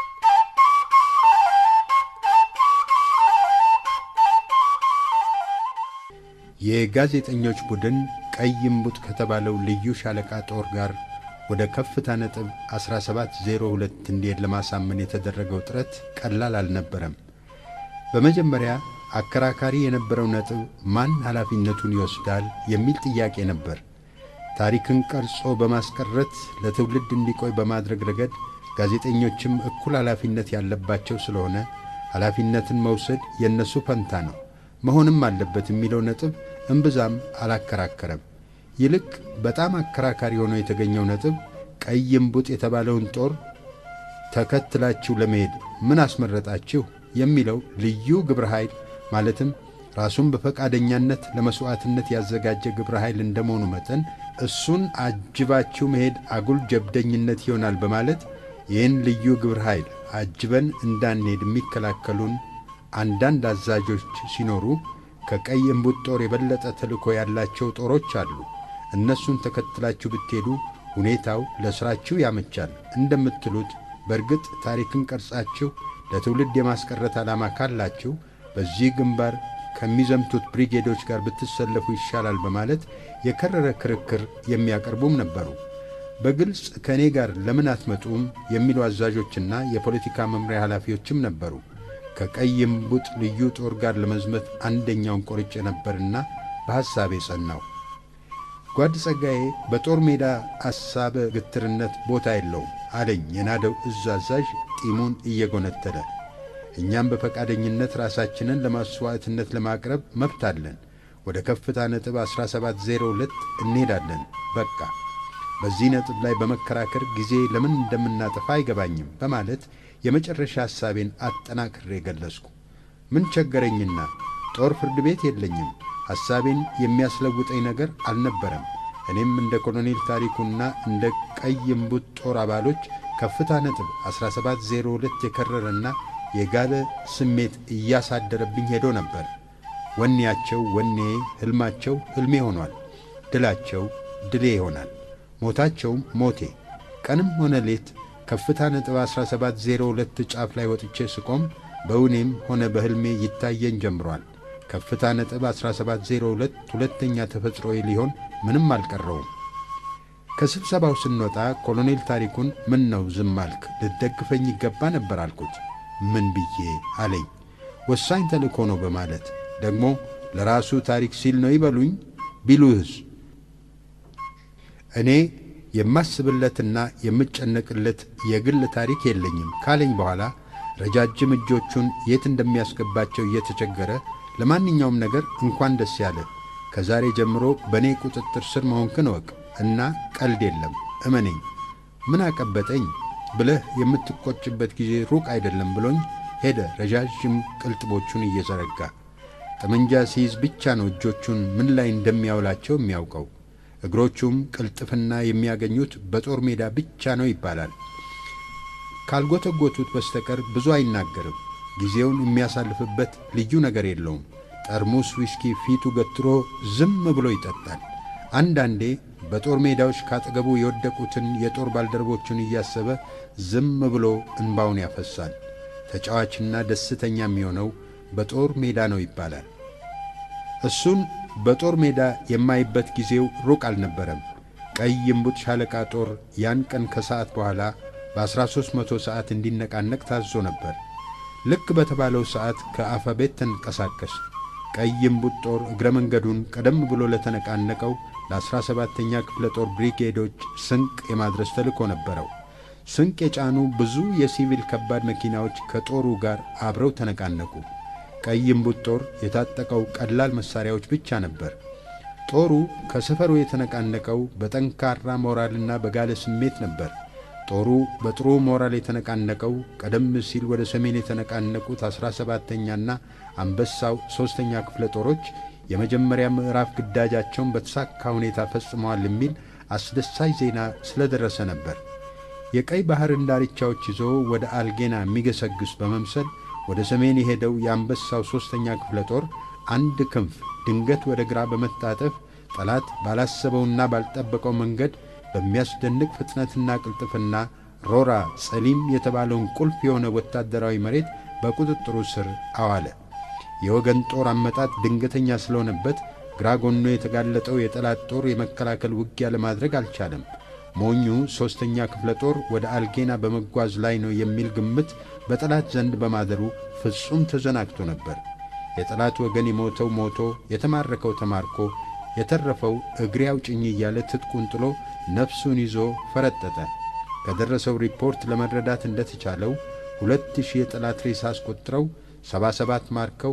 የጋዜጠኞች ቡድን ቀይ እምቡጥ ከተባለው ልዩ ሻለቃ ጦር ጋር ወደ ከፍታ ነጥብ 1702 እንዲሄድ ለማሳመን የተደረገው ጥረት ቀላል አልነበረም። በመጀመሪያ አከራካሪ የነበረው ነጥብ ማን ኃላፊነቱን ይወስዳል የሚል ጥያቄ ነበር። ታሪክን ቀርጾ በማስቀረት ለትውልድ እንዲቆይ በማድረግ ረገድ ጋዜጠኞችም እኩል ኃላፊነት ያለባቸው ስለሆነ ኃላፊነትን መውሰድ የእነሱ ፈንታ ነው መሆንም አለበት የሚለው ነጥብ እምብዛም አላከራከረም። ይልቅ በጣም አከራካሪ ሆኖ የተገኘው ነጥብ ቀይ እምቡጥ የተባለውን ጦር ተከትላችሁ ለመሄድ ምን አስመረጣችሁ የሚለው ልዩ ግብረ ኃይል ማለትም ራሱን በፈቃደኛነት ለመሥዋዕትነት ያዘጋጀ ግብረ ኃይል እንደመሆኑ መጠን እሱን አጅባችሁ መሄድ አጉል ጀብደኝነት ይሆናል በማለት ይህን ልዩ ግብረ ኃይል አጅበን እንዳንሄድ የሚከላከሉን አንዳንድ አዛዦች ሲኖሩ ከቀይ እምቡጥ ጦር የበለጠ ተልእኮ ያላቸው ጦሮች አሉ። እነሱን ተከትላችሁ ብትሄዱ ሁኔታው ለሥራችሁ ያመቻል እንደምትሉት በእርግጥ ታሪክን ቀርጻችሁ ለትውልድ የማስቀረት ዓላማ ካላችሁ በዚህ ግንባር ከሚዘምቱት ብሪጌዶች ጋር ብትሰለፉ ይሻላል በማለት የከረረ ክርክር የሚያቀርቡም ነበሩ። በግልጽ ከእኔ ጋር ለምን አትመጡም የሚሉ አዛዦችና የፖለቲካ መምሪያ ኃላፊዎችም ነበሩ። ከቀይ እምቡጥ ልዩ ጦር ጋር ለመዝመት አንደኛውን ቆርጬ ነበርና በሐሳቤ ጸናው። ጓድ ጸጋዬ በጦር ሜዳ አሳበ ግትርነት ቦታ የለውም አለኝ የናደው እዝ አዛዥ ጢሙን እየጎነተለ። እኛም በፈቃደኝነት ራሳችንን ለማስዋዕትነት ለማቅረብ መብት አለን። ወደ ከፍታ ነጥብ 1702 እንሄዳለን። በቃ በዚህ ነጥብ ላይ በመከራከር ጊዜ ለምን እንደምናጠፋ አይገባኝም በማለት የመጨረሻ ሐሳቤን አጠናክሬ ገለጽኩ። ምን ቸገረኝና ጦር ፍርድ ቤት የለኝም። ሐሳቤን የሚያስለውጠኝ ነገር አልነበረም። እኔም እንደ ኮሎኔል ታሪኩና እንደ ቀይ እምቡጥ ጦር አባሎች ከፍታ ነጥብ 1702 የከረረና የጋለ ስሜት እያሳደረብኝ ሄዶ ነበር። ወኔያቸው ወኔ፣ ሕልማቸው ሕልሜ ሆኗል። ድላቸው ድሌ ይሆናል። ሞታቸውም ሞቴ። ቀንም ሆነ ሌት ከፍታ ነጥብ 1702 ጫፍ ላይ ወጥቼ ስቆም በእውኔም ሆነ በሕልሜ ይታየኝ ጀምሯል። ከፍታ ነጥብ 1702 ሁለተኛ ተፈጥሮዬ ሊሆን ምንም አልቀረውም። ከስብሰባው ስንወጣ ኮሎኔል ታሪኩን ምን ነው ዝም አልክ? ልትደግፈኝ ይገባ ነበር አልኩት። ምን ብዬ አለኝ። ወሳኝ ተልእኮ ነው በማለት ደግሞ ለራሱ ታሪክ ሲል ነው ይበሉኝ። ቢሉህስ እኔ የማስብለትና የምጨነቅለት የግል ታሪክ የለኝም ካለኝ በኋላ ረጃጅም እጆቹን የት እንደሚያስገባቸው እየተቸገረ ለማንኛውም ነገር እንኳን ደስ ያለ፣ ከዛሬ ጀምሮ በእኔ ቁጥጥር ስር መሆንክን እወቅ እና ቀልድ የለም እመነኝ፣ ምን አቀበጠኝ ብለህ የምትቆጭበት ጊዜ ሩቅ አይደለም ብሎኝ ሄደ። ረዣዥም ቅልጥቦቹን እየዘረጋ ጠመንጃ ሲይዝ ብቻ ነው እጆቹን ምን ላይ እንደሚያውላቸው የሚያውቀው። እግሮቹም ቅልጥፍና የሚያገኙት በጦር ሜዳ ብቻ ነው ይባላል። ካልጎተጎቱት በስተቀር ብዙ አይናገርም። ጊዜውን የሚያሳልፍበት ልዩ ነገር የለውም። ጠርሙስ ዊስኪ ፊቱ ገትሮ ዝም ብሎ ይጠጣል። አንዳንዴ በጦር ሜዳዎች ካጠገቡ የወደቁትን የጦር ባልደረቦቹን እያሰበ ዝም ብሎ እንባውን ያፈሳል። ተጫዋችና ደስተኛ የሚሆነው በጦር ሜዳ ነው ይባላል። እሱን በጦር ሜዳ የማይበት ጊዜው ሩቅ አልነበረም። ቀይ እምቡጥ ሻለቃ ጦር ያን ቀን ከሰዓት በኋላ በ1300 ሰዓት እንዲነቃነቅ ታዞ ነበር። ልክ በተባለው ሰዓት ከአፈቤት ተንቀሳቀስ። ቀይ እምቡጥ ጦር እግረ መንገዱን ቀደም ብሎ ለተነቃነቀው ለ17ኛ ክፍለ ጦር ብሪጌዶች ስንቅ የማድረስ ተልእኮ ነበረው። ስንቅ የጫኑ ብዙ የሲቪል ከባድ መኪናዎች ከጦሩ ጋር አብረው ተነቃነቁ። ቀይ እምቡጥ ጦር የታጠቀው ቀላል መሣሪያዎች ብቻ ነበር። ጦሩ ከሰፈሩ የተነቃነቀው በጠንካራ ሞራልና በጋለ ስሜት ነበር። ጦሩ በጥሩ ሞራል የተነቃነቀው ቀደም ሲል ወደ ሰሜን የተነቃነቁት አሥራ ሰባተኛና አንበሳው ሦስተኛ ክፍለ ጦሮች የመጀመሪያ ምዕራፍ ግዳጃቸውን በተሳካ ሁኔታ ፈጽመዋል የሚል አስደሳች ዜና ስለደረሰ ነበር። የቀይ ባሕርን ዳርቻዎች ይዞ ወደ አልጌና የሚገሰግስ በመምሰል ወደ ሰሜን የሄደው የአንበሳው ሦስተኛ ክፍለ ጦር አንድ ክንፍ ድንገት ወደ ግራ በመታጠፍ ጠላት ባላሰበውና ባልጠበቀው መንገድ በሚያስደንቅ ፍጥነትና ቅልጥፍና ሮራ ጸሊም የተባለውን ቁልፍ የሆነ ወታደራዊ መሬት በቁጥጥሩ ስር አዋለ። የወገን ጦር አመጣጥ ድንገተኛ ስለሆነበት ግራ ጎኖ የተጋለጠው የጠላት ጦር የመከላከል ውጊያ ለማድረግ አልቻለም። ሞኙ ሦስተኛ ክፍለ ጦር ወደ አልጌና በመጓዝ ላይ ነው የሚል ግምት በጠላት ዘንድ በማደሩ ፍጹም ተዘናግቶ ነበር። የጠላት ወገን የሞተው ሞቶ፣ የተማረከው ተማርኮ፣ የተረፈው እግሬ አውጭኝ እያለ ትጥቁን ጥሎ ነፍሱን ይዞ ፈረጠጠ። ከደረሰው ሪፖርት ለመረዳት እንደተቻለው ሁለት ሺህ የጠላት ሬሳ አስቆጥረው 77 ማርከው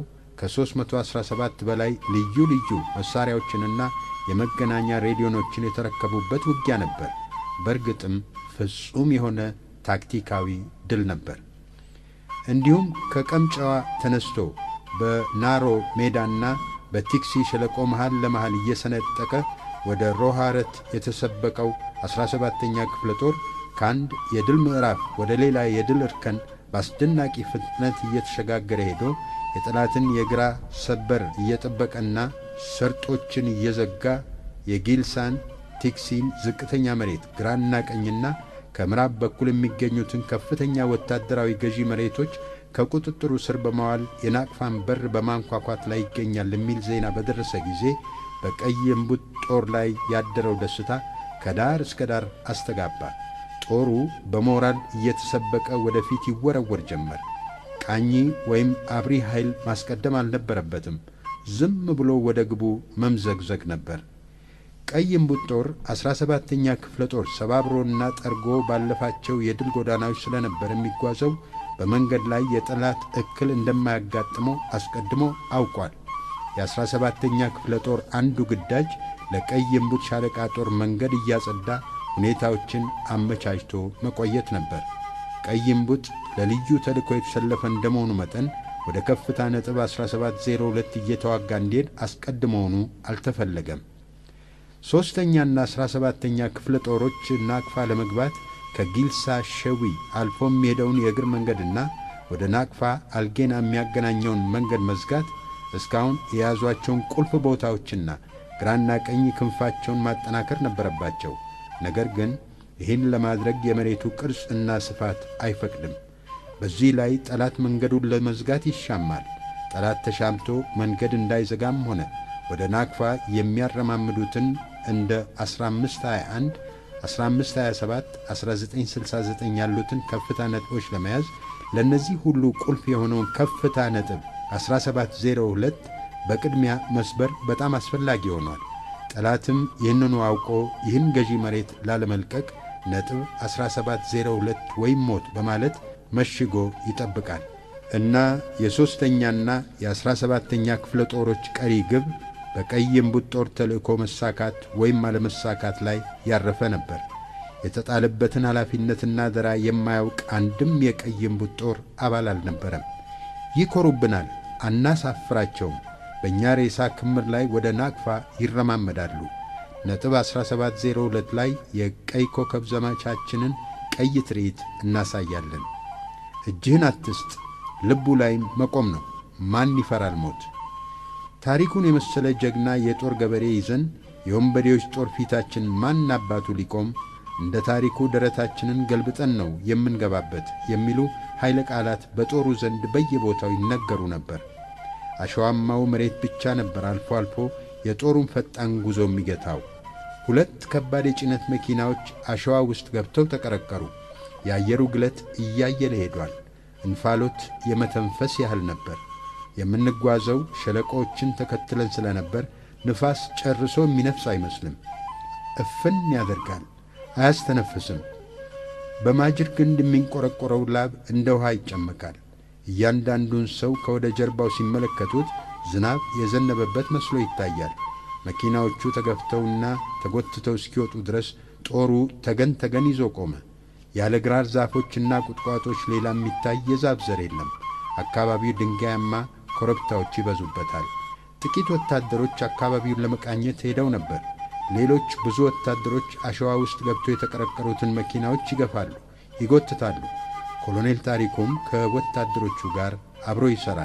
ከ317 በላይ ልዩ ልዩ መሣሪያዎችንና የመገናኛ ሬዲዮኖችን የተረከቡበት ውጊያ ነበር። በእርግጥም ፍጹም የሆነ ታክቲካዊ ድል ነበር። እንዲሁም ከቀምጫዋ ተነስቶ በናሮ ሜዳና በቲክሲ ሸለቆ መሃል ለመሃል እየሰነጠቀ ወደ ሮሃረት የተሰበቀው 17ኛ ክፍለ ጦር ከአንድ የድል ምዕራፍ ወደ ሌላ የድል እርከን በአስደናቂ ፍጥነት እየተሸጋገረ ሄዶ የጠላትን የግራ ሰበር እየጠበቀና ሰርጦችን እየዘጋ የጊልሳን ቲክሲን ዝቅተኛ መሬት ግራና ቀኝና ከምዕራብ በኩል የሚገኙትን ከፍተኛ ወታደራዊ ገዢ መሬቶች ከቁጥጥሩ ስር በማዋል የናቅፋን በር በማንኳኳት ላይ ይገኛል የሚል ዜና በደረሰ ጊዜ በቀይ እምቡጥ ጦር ላይ ያደረው ደስታ ከዳር እስከ ዳር አስተጋባ። ጦሩ በሞራል እየተሰበቀ ወደፊት ይወረወር ጀመር። ቃኚ ወይም አብሪ ኃይል ማስቀደም አልነበረበትም። ዝም ብሎ ወደ ግቡ መምዘግዘግ ነበር። ቀይ እምቡጥ ጦር ዐሥራ ሰባተኛ ክፍለ ጦር ሰባብሮና ጠርጎ ባለፋቸው የድል ጎዳናዎች ስለነበር የሚጓዘው በመንገድ ላይ የጠላት እክል እንደማያጋጥመው አስቀድሞ አውቋል። የዐሥራ ሰባተኛ ክፍለ ጦር አንዱ ግዳጅ ለቀይ እምቡጥ ሻለቃ ጦር መንገድ እያጸዳ ሁኔታዎችን አመቻችቶ መቆየት ነበር። ቀይ እምቡጥ ለልዩ ተልእኮ የተሰለፈ እንደመሆኑ መጠን ወደ ከፍታ ነጥብ 1702 እየተዋጋ እንዲሄድ አስቀድሞውኑ አልተፈለገም። ሦስተኛና ዐሥራ ሰባተኛ ክፍለ ጦሮች ናቅፋ ለመግባት ከጊልሳ ሸዊ አልፎ የሚሄደውን የእግር መንገድና ወደ ናቅፋ አልጌና የሚያገናኘውን መንገድ መዝጋት እስካሁን የያዟቸውን ቁልፍ ቦታዎችና ግራና ቀኝ ክንፋቸውን ማጠናከር ነበረባቸው። ነገር ግን ይህን ለማድረግ የመሬቱ ቅርጽና ስፋት አይፈቅድም። በዚህ ላይ ጠላት መንገዱን ለመዝጋት ይሻማል። ጠላት ተሻምቶ መንገድ እንዳይዘጋም ሆነ ወደ ናቅፋ የሚያረማምዱትን እንደ 1521፣ 1527፣ 1969 ያሉትን ከፍታ ነጥቦች ለመያዝ ለእነዚህ ሁሉ ቁልፍ የሆነውን ከፍታ ነጥብ 1702 በቅድሚያ መስበር በጣም አስፈላጊ ሆኗል። ጠላትም ይህንኑ አውቆ ይህን ገዢ መሬት ላለመልቀቅ ነጥብ 1702 ወይም ሞት በማለት መሽጎ ይጠብቃል እና የሦስተኛና የዐሥራ ሰባተኛ ክፍለ ጦሮች ቀሪ ግብ በቀይ እምቡጥ ጦር ተልእኮ መሳካት ወይም አለመሳካት ላይ ያረፈ ነበር። የተጣለበትን ኃላፊነትና አደራ የማያውቅ አንድም የቀይ እምቡጥ ጦር አባል አልነበረም። ይኮሩብናል፣ አናሳፍራቸውም። በእኛ ሬሳ ክምር ላይ ወደ ናቅፋ ይረማመዳሉ። ነጥብ 1702 ላይ የቀይ ኮከብ ዘመቻችንን ቀይ ትርኢት እናሳያለን። እጅህን አትስጥ፣ ልቡ ላይ መቆም ነው። ማን ይፈራል ሞት? ታሪኩን የመሰለ ጀግና የጦር ገበሬ ይዘን የወንበዴዎች ጦር ፊታችን ማን አባቱ ሊቆም እንደ ታሪኩ ደረታችንን ገልብጠን ነው የምንገባበት የሚሉ ኃይለ ቃላት በጦሩ ዘንድ በየቦታው ይነገሩ ነበር። አሸዋማው መሬት ብቻ ነበር አልፎ አልፎ የጦሩን ፈጣን ጉዞ የሚገታው። ሁለት ከባድ የጭነት መኪናዎች አሸዋ ውስጥ ገብተው ተቀረቀሩ። የአየሩ ግለት እያየለ ሄዷል። እንፋሎት የመተንፈስ ያህል ነበር። የምንጓዘው ሸለቆዎችን ተከትለን ስለነበር ንፋስ ጨርሶ የሚነፍስ አይመስልም። እፍን ያደርጋል፣ አያስተነፍስም። በማጅር ግንድ የሚንቆረቆረው ላብ እንደ ውሃ ይጨመቃል። እያንዳንዱን ሰው ከወደ ጀርባው ሲመለከቱት ዝናብ የዘነበበት መስሎ ይታያል። መኪናዎቹ ተገፍተውና ተጎትተው እስኪወጡ ድረስ ጦሩ ተገን ተገን ይዞ ቆመ። ያለ ግራር ዛፎችና ቁጥቋጦች ሌላ የሚታይ የዛፍ ዘር የለም። አካባቢው ድንጋያማ ኮረብታዎች ይበዙበታል። ጥቂት ወታደሮች አካባቢውን ለመቃኘት ሄደው ነበር። ሌሎች ብዙ ወታደሮች አሸዋ ውስጥ ገብቶ የተቀረቀሩትን መኪናዎች ይገፋሉ፣ ይጎትታሉ። ኮሎኔል ታሪኩም ከወታደሮቹ ጋር አብሮ ይሠራል።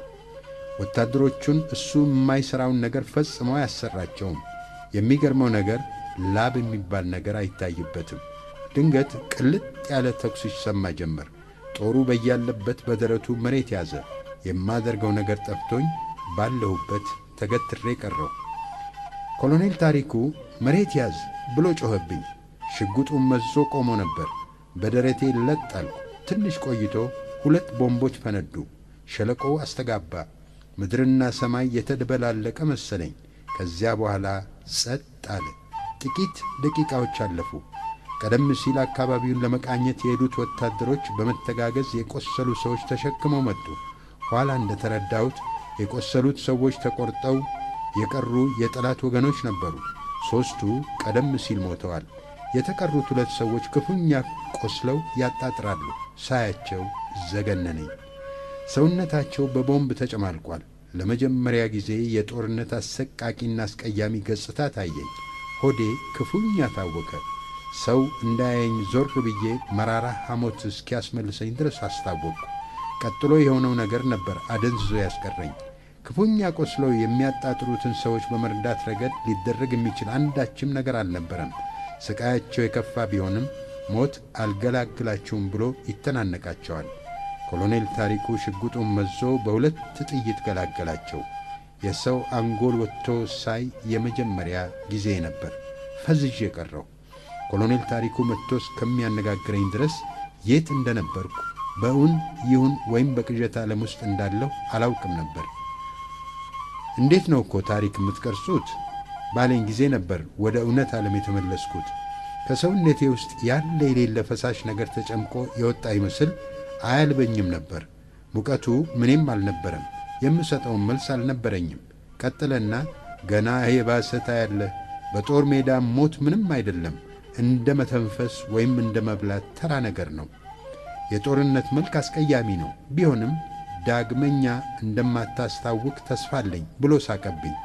ወታደሮቹን እሱ የማይሠራውን ነገር ፈጽሞ አያሰራቸውም። የሚገርመው ነገር ላብ የሚባል ነገር አይታይበትም። ድንገት ቅልጥ ያለ ተኩስ ይሰማ ጀመር። ጦሩ በያለበት በደረቱ መሬት ያዘ። የማደርገው ነገር ጠፍቶኝ ባለሁበት ተገትሬ ቀረው። ኮሎኔል ታሪኩ መሬት ያዝ ብሎ ጮኸብኝ። ሽጉጡን መዞ ቆሞ ነበር። በደረቴ ለጥ አልኩ። ትንሽ ቆይቶ ሁለት ቦምቦች ፈነዱ። ሸለቆው አስተጋባ። ምድርና ሰማይ የተደበላለቀ መሰለኝ። ከዚያ በኋላ ጸጥ አለ። ጥቂት ደቂቃዎች አለፉ። ቀደም ሲል አካባቢውን ለመቃኘት የሄዱት ወታደሮች በመተጋገዝ የቆሰሉ ሰዎች ተሸክመው መጡ። ኋላ እንደተረዳሁት የቆሰሉት ሰዎች ተቆርጠው የቀሩ የጠላት ወገኖች ነበሩ። ሦስቱ ቀደም ሲል ሞተዋል። የተቀሩት ሁለት ሰዎች ክፉኛ ቆስለው ያጣጥራሉ። ሳያቸው ዘገነነኝ። ሰውነታቸው በቦምብ ተጨማልቋል። ለመጀመሪያ ጊዜ የጦርነት አሰቃቂና አስቀያሚ ገጽታ ታየኝ። ሆዴ ክፉኛ ታወከ። ሰው እንዳያየኝ ዞር ብዬ መራራ ሐሞት እስኪያስመልሰኝ ድረስ አስታወቅኩ። ቀጥሎ የሆነው ነገር ነበር አደንዝዞ ያስቀረኝ። ክፉኛ ቆስለው የሚያጣጥሩትን ሰዎች በመርዳት ረገድ ሊደረግ የሚችል አንዳችም ነገር አልነበረም። ስቃያቸው የከፋ ቢሆንም ሞት አልገላግላችሁም ብሎ ይተናነቃቸዋል። ኮሎኔል ታሪኩ ሽጉጡን መዞ በሁለት ጥይት ገላገላቸው። የሰው አንጎል ወጥቶ ሳይ የመጀመሪያ ጊዜ ነበር። ፈዝዤ ቀረው። ኮሎኔል ታሪኩ መጥቶ እስከሚያነጋግረኝ ድረስ የት እንደነበርኩ በእውን ይሁን ወይም በቅዠት ዓለም ውስጥ እንዳለሁ አላውቅም ነበር። እንዴት ነው እኮ ታሪክ የምትቀርጹት ባለኝ ጊዜ ነበር ወደ እውነት ዓለም የተመለስኩት። ከሰውነቴ ውስጥ ያለ የሌለ ፈሳሽ ነገር ተጨምቆ የወጣ ይመስል አያልበኝም ነበር። ሙቀቱ ምንም አልነበረም። የምሰጠውን መልስ አልነበረኝም። ቀጥለና ገና የባሰ ታያለህ። በጦር ሜዳ ሞት ምንም አይደለም፣ እንደ መተንፈስ ወይም እንደ መብላት ተራ ነገር ነው። የጦርነት መልክ አስቀያሚ ነው። ቢሆንም ዳግመኛ እንደማታስታውቅ ተስፋ አለኝ ብሎ ሳቀብኝ።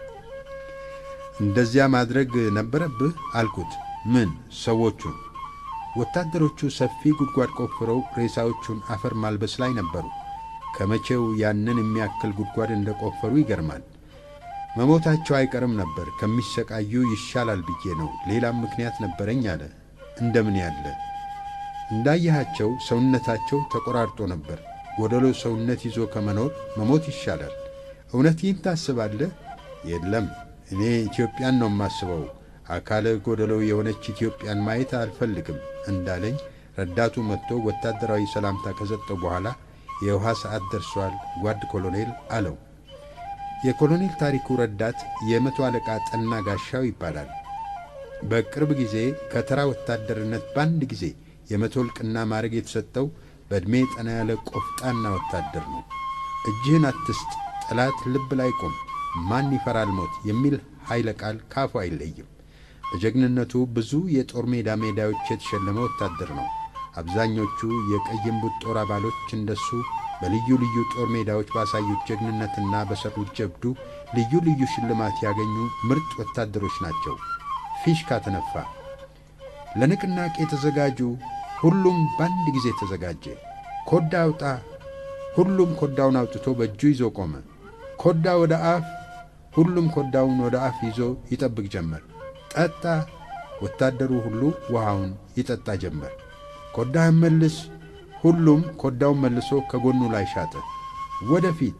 እንደዚያ ማድረግ ነበረብህ አልኩት። ምን ሰዎቹን? ወታደሮቹ ሰፊ ጉድጓድ ቆፍረው ሬሳዎቹን አፈር ማልበስ ላይ ነበሩ። ከመቼው ያንን የሚያክል ጉድጓድ እንደ ቆፈሩ ይገርማል። መሞታቸው አይቀርም ነበር። ከሚሰቃዩ ይሻላል ብዬ ነው። ሌላም ምክንያት ነበረኝ አለ። እንደምን ያለ? እንዳየሃቸው ሰውነታቸው ተቆራርጦ ነበር። ጎደሎ ሰውነት ይዞ ከመኖር መሞት ይሻላል። እውነት ይህን ታስባለህ? የለም፣ እኔ ኢትዮጵያን ነው የማስበው። አካለ ጎደሎ የሆነች ኢትዮጵያን ማየት አልፈልግም እንዳለኝ ረዳቱ መጥቶ ወታደራዊ ሰላምታ ከሰጠው በኋላ የውሃ ሰዓት ደርሷል ጓድ ኮሎኔል አለው። የኮሎኔል ታሪኩ ረዳት የመቶ አለቃ ጠና ጋሻው ይባላል። በቅርብ ጊዜ ከተራ ወታደርነት በአንድ ጊዜ የመቶ እልቅና ማዕረግ የተሰጠው በዕድሜ ጠና ያለ ቆፍጣና ወታደር ነው። እጅህን አትስጥ፣ ጠላት ልብ ላይ ቁም፣ ማን ይፈራል ሞት የሚል ኃይለ ቃል ካፉ አይለይም። በጀግንነቱ ብዙ የጦር ሜዳ ሜዳዎች የተሸለመ ወታደር ነው። አብዛኞቹ የቀይ እምቡጥ ጦር አባሎች እንደሱ በልዩ ልዩ ጦር ሜዳዎች ባሳዩት ጀግንነትና በሠሩት ጀብዱ ልዩ ልዩ ሽልማት ያገኙ ምርጥ ወታደሮች ናቸው። ፊሽካ ተነፋ። ለንቅናቄ ተዘጋጁ። ሁሉም በአንድ ጊዜ ተዘጋጀ። ኮዳ አውጣ። ሁሉም ኮዳውን አውጥቶ በእጁ ይዞ ቆመ። ኮዳ ወደ አፍ። ሁሉም ኮዳውን ወደ አፍ ይዞ ይጠብቅ ጀመር። ጠጣ! ወታደሩ ሁሉ ውሃውን ይጠጣ ጀመር። ኮዳህን መልስ! ሁሉም ኮዳውን መልሶ ከጎኑ ላይ ሻጠ። ወደፊት!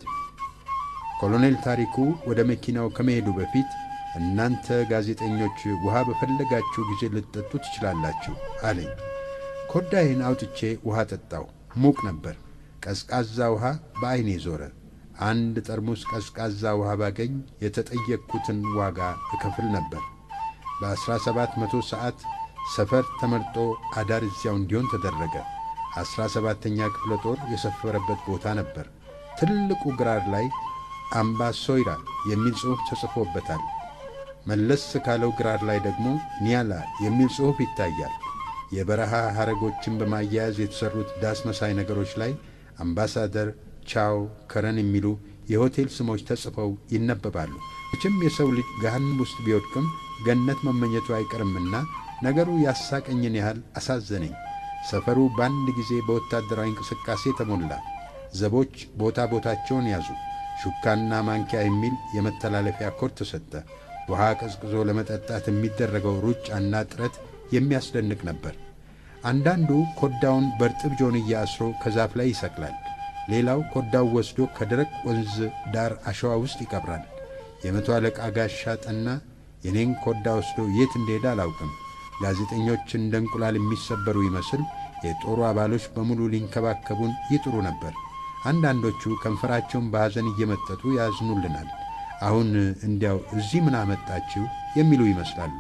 ኮሎኔል ታሪኩ ወደ መኪናው ከመሄዱ በፊት እናንተ ጋዜጠኞች ውሃ በፈለጋችሁ ጊዜ ልትጠጡ ትችላላችሁ አለኝ። ኮዳይን አውጥቼ ውሃ ጠጣው። ሙቅ ነበር። ቀዝቃዛ ውሃ በዐይኔ ዞረ። አንድ ጠርሙስ ቀዝቃዛ ውሃ ባገኝ የተጠየቅኩትን ዋጋ እከፍል ነበር። በአሥራ ሰባት መቶ ሰዓት ሰፈር ተመርጦ አዳር እዚያው እንዲሆን ተደረገ። አሥራ ሰባተኛ ክፍለ ጦር የሰፈረበት ቦታ ነበር። ትልቁ ግራር ላይ አምባ ሶይራ የሚል ጽሑፍ ተጽፎበታል። መለስ ካለው ግራር ላይ ደግሞ ኒያላ የሚል ጽሑፍ ይታያል። የበረሃ ሐረጎችን በማያያዝ የተሠሩት ዳስ መሳይ ነገሮች ላይ አምባሳደር፣ ቻው፣ ከረን የሚሉ የሆቴል ስሞች ተጽፈው ይነበባሉ። መቼም የሰው ልጅ ገሃነም ውስጥ ቢወድቅም ገነት መመኘቱ አይቀርምና ነገሩ ያሳቀኝን ያህል አሳዘነኝ። ሰፈሩ በአንድ ጊዜ በወታደራዊ እንቅስቃሴ ተሞላ። ዘቦች ቦታ ቦታቸውን ያዙ። ሹካና ማንኪያ የሚል የመተላለፊያ ኮድ ተሰጠ። ውሃ ቀዝቅዞ ለመጠጣት የሚደረገው ሩጫና ጥረት የሚያስደንቅ ነበር። አንዳንዱ ኮዳውን በርጥብ ጆንያ አስሮ ከዛፍ ላይ ይሰቅላል። ሌላው ኮዳው ወስዶ ከደረቅ ወንዝ ዳር አሸዋ ውስጥ ይቀብራል። የመቶ አለቃ ጋሻ ጠና የኔን ኮዳ ወስዶ የት እንደሄደ አላውቅም። ጋዜጠኞች እንደ እንቁላል የሚሰበሩ ይመስል የጦሩ አባሎች በሙሉ ሊንከባከቡን ይጥሩ ነበር። አንዳንዶቹ ከንፈራቸውን በሐዘን እየመጠጡ ያዝኑልናል። አሁን እንዲያው እዚህ ምን አመጣችሁ የሚሉ ይመስላሉ።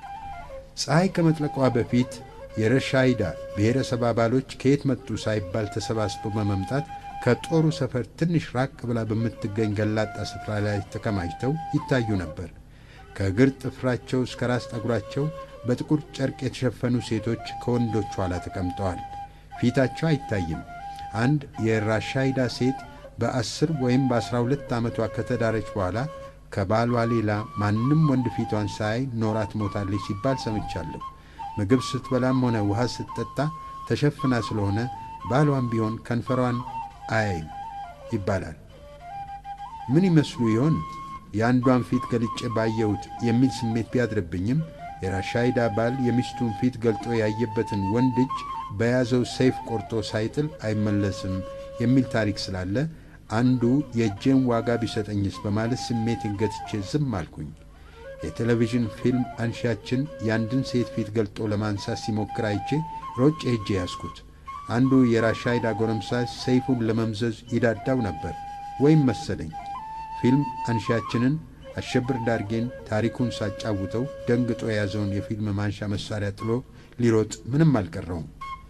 ፀሐይ ከመጥለቋ በፊት የረሻይዳ ብሔረሰብ አባሎች ከየት መጡ ሳይባል ተሰባስበው በመምጣት ከጦሩ ሰፈር ትንሽ ራቅ ብላ በምትገኝ ገላጣ ስፍራ ላይ ተከማችተው ይታዩ ነበር። ከእግር ጥፍራቸው እስከ ራስ ጠጉራቸው በጥቁር ጨርቅ የተሸፈኑ ሴቶች ከወንዶቹ ኋላ ተቀምጠዋል። ፊታቸው አይታይም። አንድ የራሻይዳ ሴት በአስር ወይም በአስራ ሁለት ዓመቷ ከተዳረች በኋላ ከባሏ ሌላ ማንም ወንድ ፊቷን ሳያይ ኖራ ትሞታለች ሲባል ሰምቻለሁ። ምግብ ስትበላም ሆነ ውሃ ስትጠጣ ተሸፍና ስለሆነ ባሏን ቢሆን ከንፈሯን አያይም ይባላል። ምን ይመስሉ ይሆን? የአንዷን ፊት ገልጬ ባየሁት የሚል ስሜት ቢያድርብኝም የራሻይዳ ባል የሚስቱን ፊት ገልጦ ያየበትን ወንድ እጅ በያዘው ሰይፍ ቆርጦ ሳይጥል አይመለስም የሚል ታሪክ ስላለ አንዱ የእጄን ዋጋ ቢሰጠኝስ በማለት ስሜትን ገትቼ ዝም አልኩኝ። የቴሌቪዥን ፊልም አንሺያችን የአንድን ሴት ፊት ገልጦ ለማንሳት ሲሞክር አይቼ ሮጬ ሄጄ ያዝኩት። አንዱ የራሻይዳ ጎረምሳ ሰይፉን ለመምዘዝ ይዳዳው ነበር ወይም መሰለኝ። ፊልም አንሺያችንን አሸብር ዳርጌን ታሪኩን ሳጫውተው ደንግጦ የያዘውን የፊልም ማንሻ መሣሪያ ጥሎ ሊሮጥ ምንም አልቀረውም።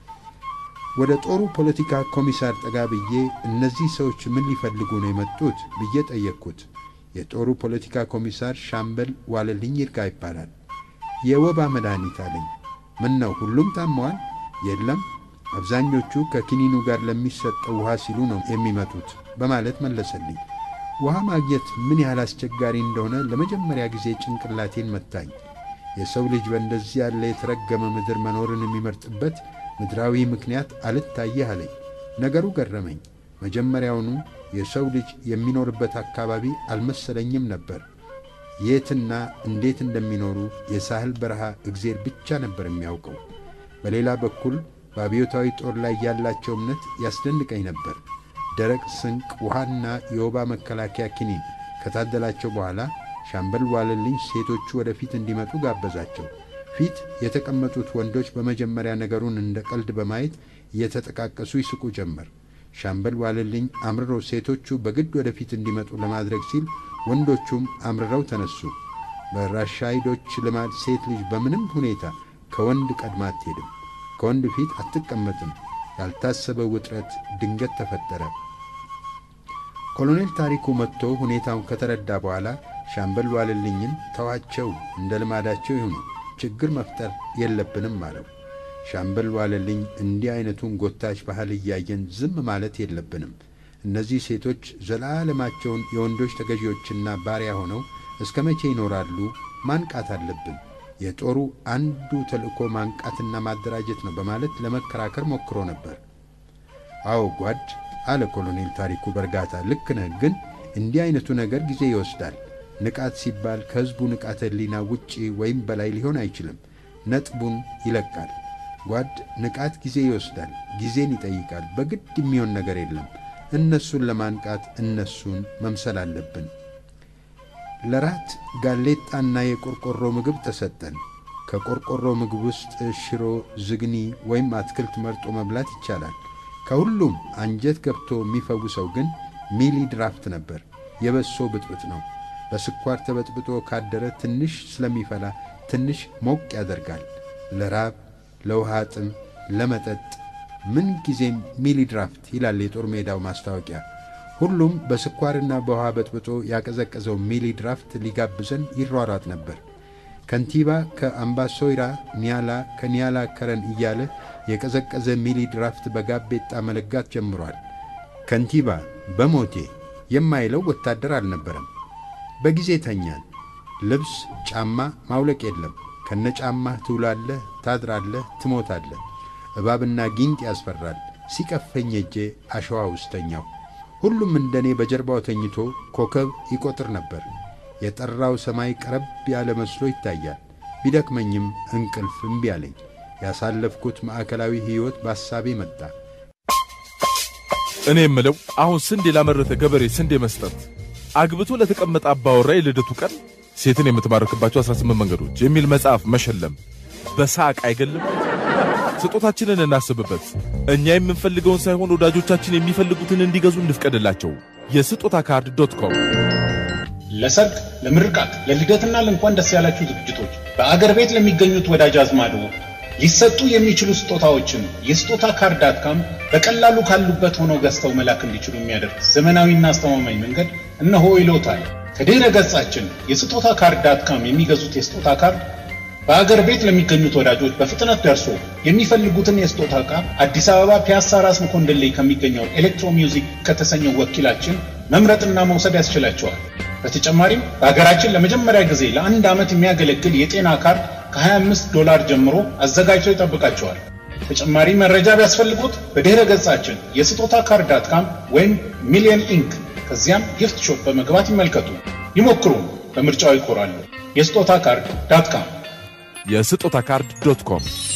ወደ ጦሩ ፖለቲካ ኮሚሳር ጠጋ ብዬ እነዚህ ሰዎች ምን ሊፈልጉ ነው የመጡት ብዬ ጠየቅኩት። የጦሩ ፖለቲካ ኮሚሳር ሻምበል ዋለልኝ ይርጋ ይባላል። የወባ መድኃኒት አለኝ። ምን ነው ሁሉም ታመዋል? የለም አብዛኞቹ ከኪኒኑ ጋር ለሚሰጠው ውሃ ሲሉ ነው የሚመጡት በማለት መለሰልኝ። ውሃ ማግኘት ምን ያህል አስቸጋሪ እንደሆነ ለመጀመሪያ ጊዜ ጭንቅላቴን መታኝ። የሰው ልጅ በእንደዚህ ያለ የተረገመ ምድር መኖርን የሚመርጥበት ምድራዊ ምክንያት አልታየህ አለኝ። ነገሩ ገረመኝ። መጀመሪያውኑ የሰው ልጅ የሚኖርበት አካባቢ አልመሰለኝም ነበር። የትና እንዴት እንደሚኖሩ የሳህል በረሃ እግዜር ብቻ ነበር የሚያውቀው። በሌላ በኩል በአብዮታዊ ጦር ላይ ያላቸው እምነት ያስደንቀኝ ነበር። ደረቅ ስንቅ፣ ውሃና የወባ መከላከያ ኪኒን ከታደላቸው በኋላ ሻምበል ዋለልኝ ሴቶቹ ወደፊት እንዲመጡ ጋበዛቸው። ፊት የተቀመጡት ወንዶች በመጀመሪያ ነገሩን እንደ ቀልድ በማየት እየተጠቃቀሱ ይስቁ ጀመር። ሻምበል ዋለልኝ አምርሮ ሴቶቹ በግድ ወደፊት እንዲመጡ ለማድረግ ሲል ወንዶቹም አምርረው ተነሱ። በራሻይዶች ልማድ ሴት ልጅ በምንም ሁኔታ ከወንድ ቀድማ አትሄድም፣ ከወንድ ፊት አትቀመጥም። ያልታሰበ ውጥረት ድንገት ተፈጠረ። ኮሎኔል ታሪኩ መጥቶ ሁኔታውን ከተረዳ በኋላ ሻምበል ዋለልኝን ተዋቸው፣ እንደ ልማዳቸው ይሁኑ፣ ችግር መፍጠር የለብንም አለው። ሻምበል ዋለልኝ እንዲህ አይነቱን ጎታች ባህል እያየን ዝም ማለት የለብንም። እነዚህ ሴቶች ዘላለማቸውን የወንዶች ተገዢዎችና ባሪያ ሆነው እስከ መቼ ይኖራሉ? ማንቃት አለብን። የጦሩ አንዱ ተልእኮ ማንቃትና ማደራጀት ነው በማለት ለመከራከር ሞክሮ ነበር። አዎ ጓድ አለ ኮሎኔል ታሪኩ በእርጋታ ልክ ነህ፣ ግን እንዲህ አይነቱ ነገር ጊዜ ይወስዳል። ንቃት ሲባል ከሕዝቡ ንቃተ ሕሊና ውጪ ወይም በላይ ሊሆን አይችልም። ነጥቡን ይለቃል። ጓድ ንቃት ጊዜ ይወስዳል፣ ጊዜን ይጠይቃል። በግድ የሚሆን ነገር የለም። እነሱን ለማንቃት እነሱን መምሰል አለብን። ለራት ጋሌጣና የቆርቆሮ ምግብ ተሰጠን። ከቆርቆሮ ምግብ ውስጥ ሽሮ፣ ዝግኒ ወይም አትክልት መርጦ መብላት ይቻላል። ከሁሉም አንጀት ገብቶ የሚፈውሰው ግን ሚሊ ድራፍት ነበር። የበሶ ብጥብጥ ነው። በስኳር ተበጥብጦ ካደረ ትንሽ ስለሚፈላ ትንሽ ሞቅ ያደርጋል። ለራብ፣ ለውሃ ጥም፣ ለመጠጥ ምን ጊዜም ሚሊ ድራፍት ይላል የጦር ሜዳው ማስታወቂያ። ሁሉም በስኳርና በውሃ በጥብጦ ያቀዘቀዘው ሚሊ ድራፍት ሊጋብዘን ይሯሯጥ ነበር። ከንቲባ ከአምባሶይራ ኒያላ፣ ከኒያላ ከረን እያለ የቀዘቀዘ ሚሊ ድራፍት በጋቤጣ መለጋት ጀምሯል። ከንቲባ በሞቴ የማይለው ወታደር አልነበረም። በጊዜ ተኛን። ልብስ፣ ጫማ ማውለቅ የለም። ከነጫማህ ትውላለህ፣ ታድራለህ፣ ትሞታለህ። እባብና ጊንጥ ያስፈራል። ሲቀፈኝ እጄ አሸዋ ውስጥ ተኛው። ሁሉም እንደኔ በጀርባው ተኝቶ ኮከብ ይቆጥር ነበር። የጠራው ሰማይ ቀረብ ያለ መስሎ ይታያል። ቢደክመኝም እንቅልፍ እምቢ አለኝ። ያሳለፍኩት ማዕከላዊ ሕይወት በሐሳቤ መጣ። እኔ የምለው አሁን ስንዴ ላመረተ ገበሬ ስንዴ መስጠት፣ አግብቶ ለተቀመጠ አባወራ የልደቱ ቀን ሴትን የምትማርክባቸው 18 መንገዶች የሚል መጽሐፍ መሸለም በሳቅ አይገልም? ስጦታችንን እናስብበት። እኛ የምንፈልገውን ሳይሆን ወዳጆቻችን የሚፈልጉትን እንዲገዙ እንፍቀድላቸው። የስጦታ ካርድ ዶት ኮም ለሰርግ፣ ለምርቃት፣ ለልደትና ለእንኳን ደስ ያላችሁ ዝግጅቶች በአገር ቤት ለሚገኙት ወዳጅ አዝማዶ ሊሰጡ የሚችሉ ስጦታዎችን የስጦታ ካርድ ዳት ካም በቀላሉ ካሉበት ሆነው ገዝተው መላክ እንዲችሉ የሚያደርግ ዘመናዊና አስተማማኝ መንገድ እነሆ ይሎታል። ከድረ ገጻችን የስጦታ ካርድ ዳት ካም የሚገዙት የስጦታ ካርድ በአገር ቤት ለሚገኙት ወዳጆች በፍጥነት ደርሶ የሚፈልጉትን የስጦታ ዕቃ አዲስ አበባ ፒያሳ ራስ መኮንደሌ ከሚገኘው ኤሌክትሮ ሚውዚክ ከተሰኘው ወኪላችን መምረጥና መውሰድ ያስችላቸዋል። በተጨማሪም በሀገራችን ለመጀመሪያ ጊዜ ለአንድ ዓመት የሚያገለግል የጤና ካርድ ከ25 ዶላር ጀምሮ አዘጋጅቶ ይጠብቃቸዋል። ተጨማሪ መረጃ ቢያስፈልጉት በድረ ገጻችን የስጦታ ካርድ ዳት ካም ወይም ሚሊየን ኢንክ ከዚያም ጊፍት ሾፕ በመግባት ይመልከቱ፣ ይሞክሩ፣ በምርጫው ይኮራሉ። የስጦታ ካርድ ዳት ካም የስጦታ ካርድ ዶት ኮም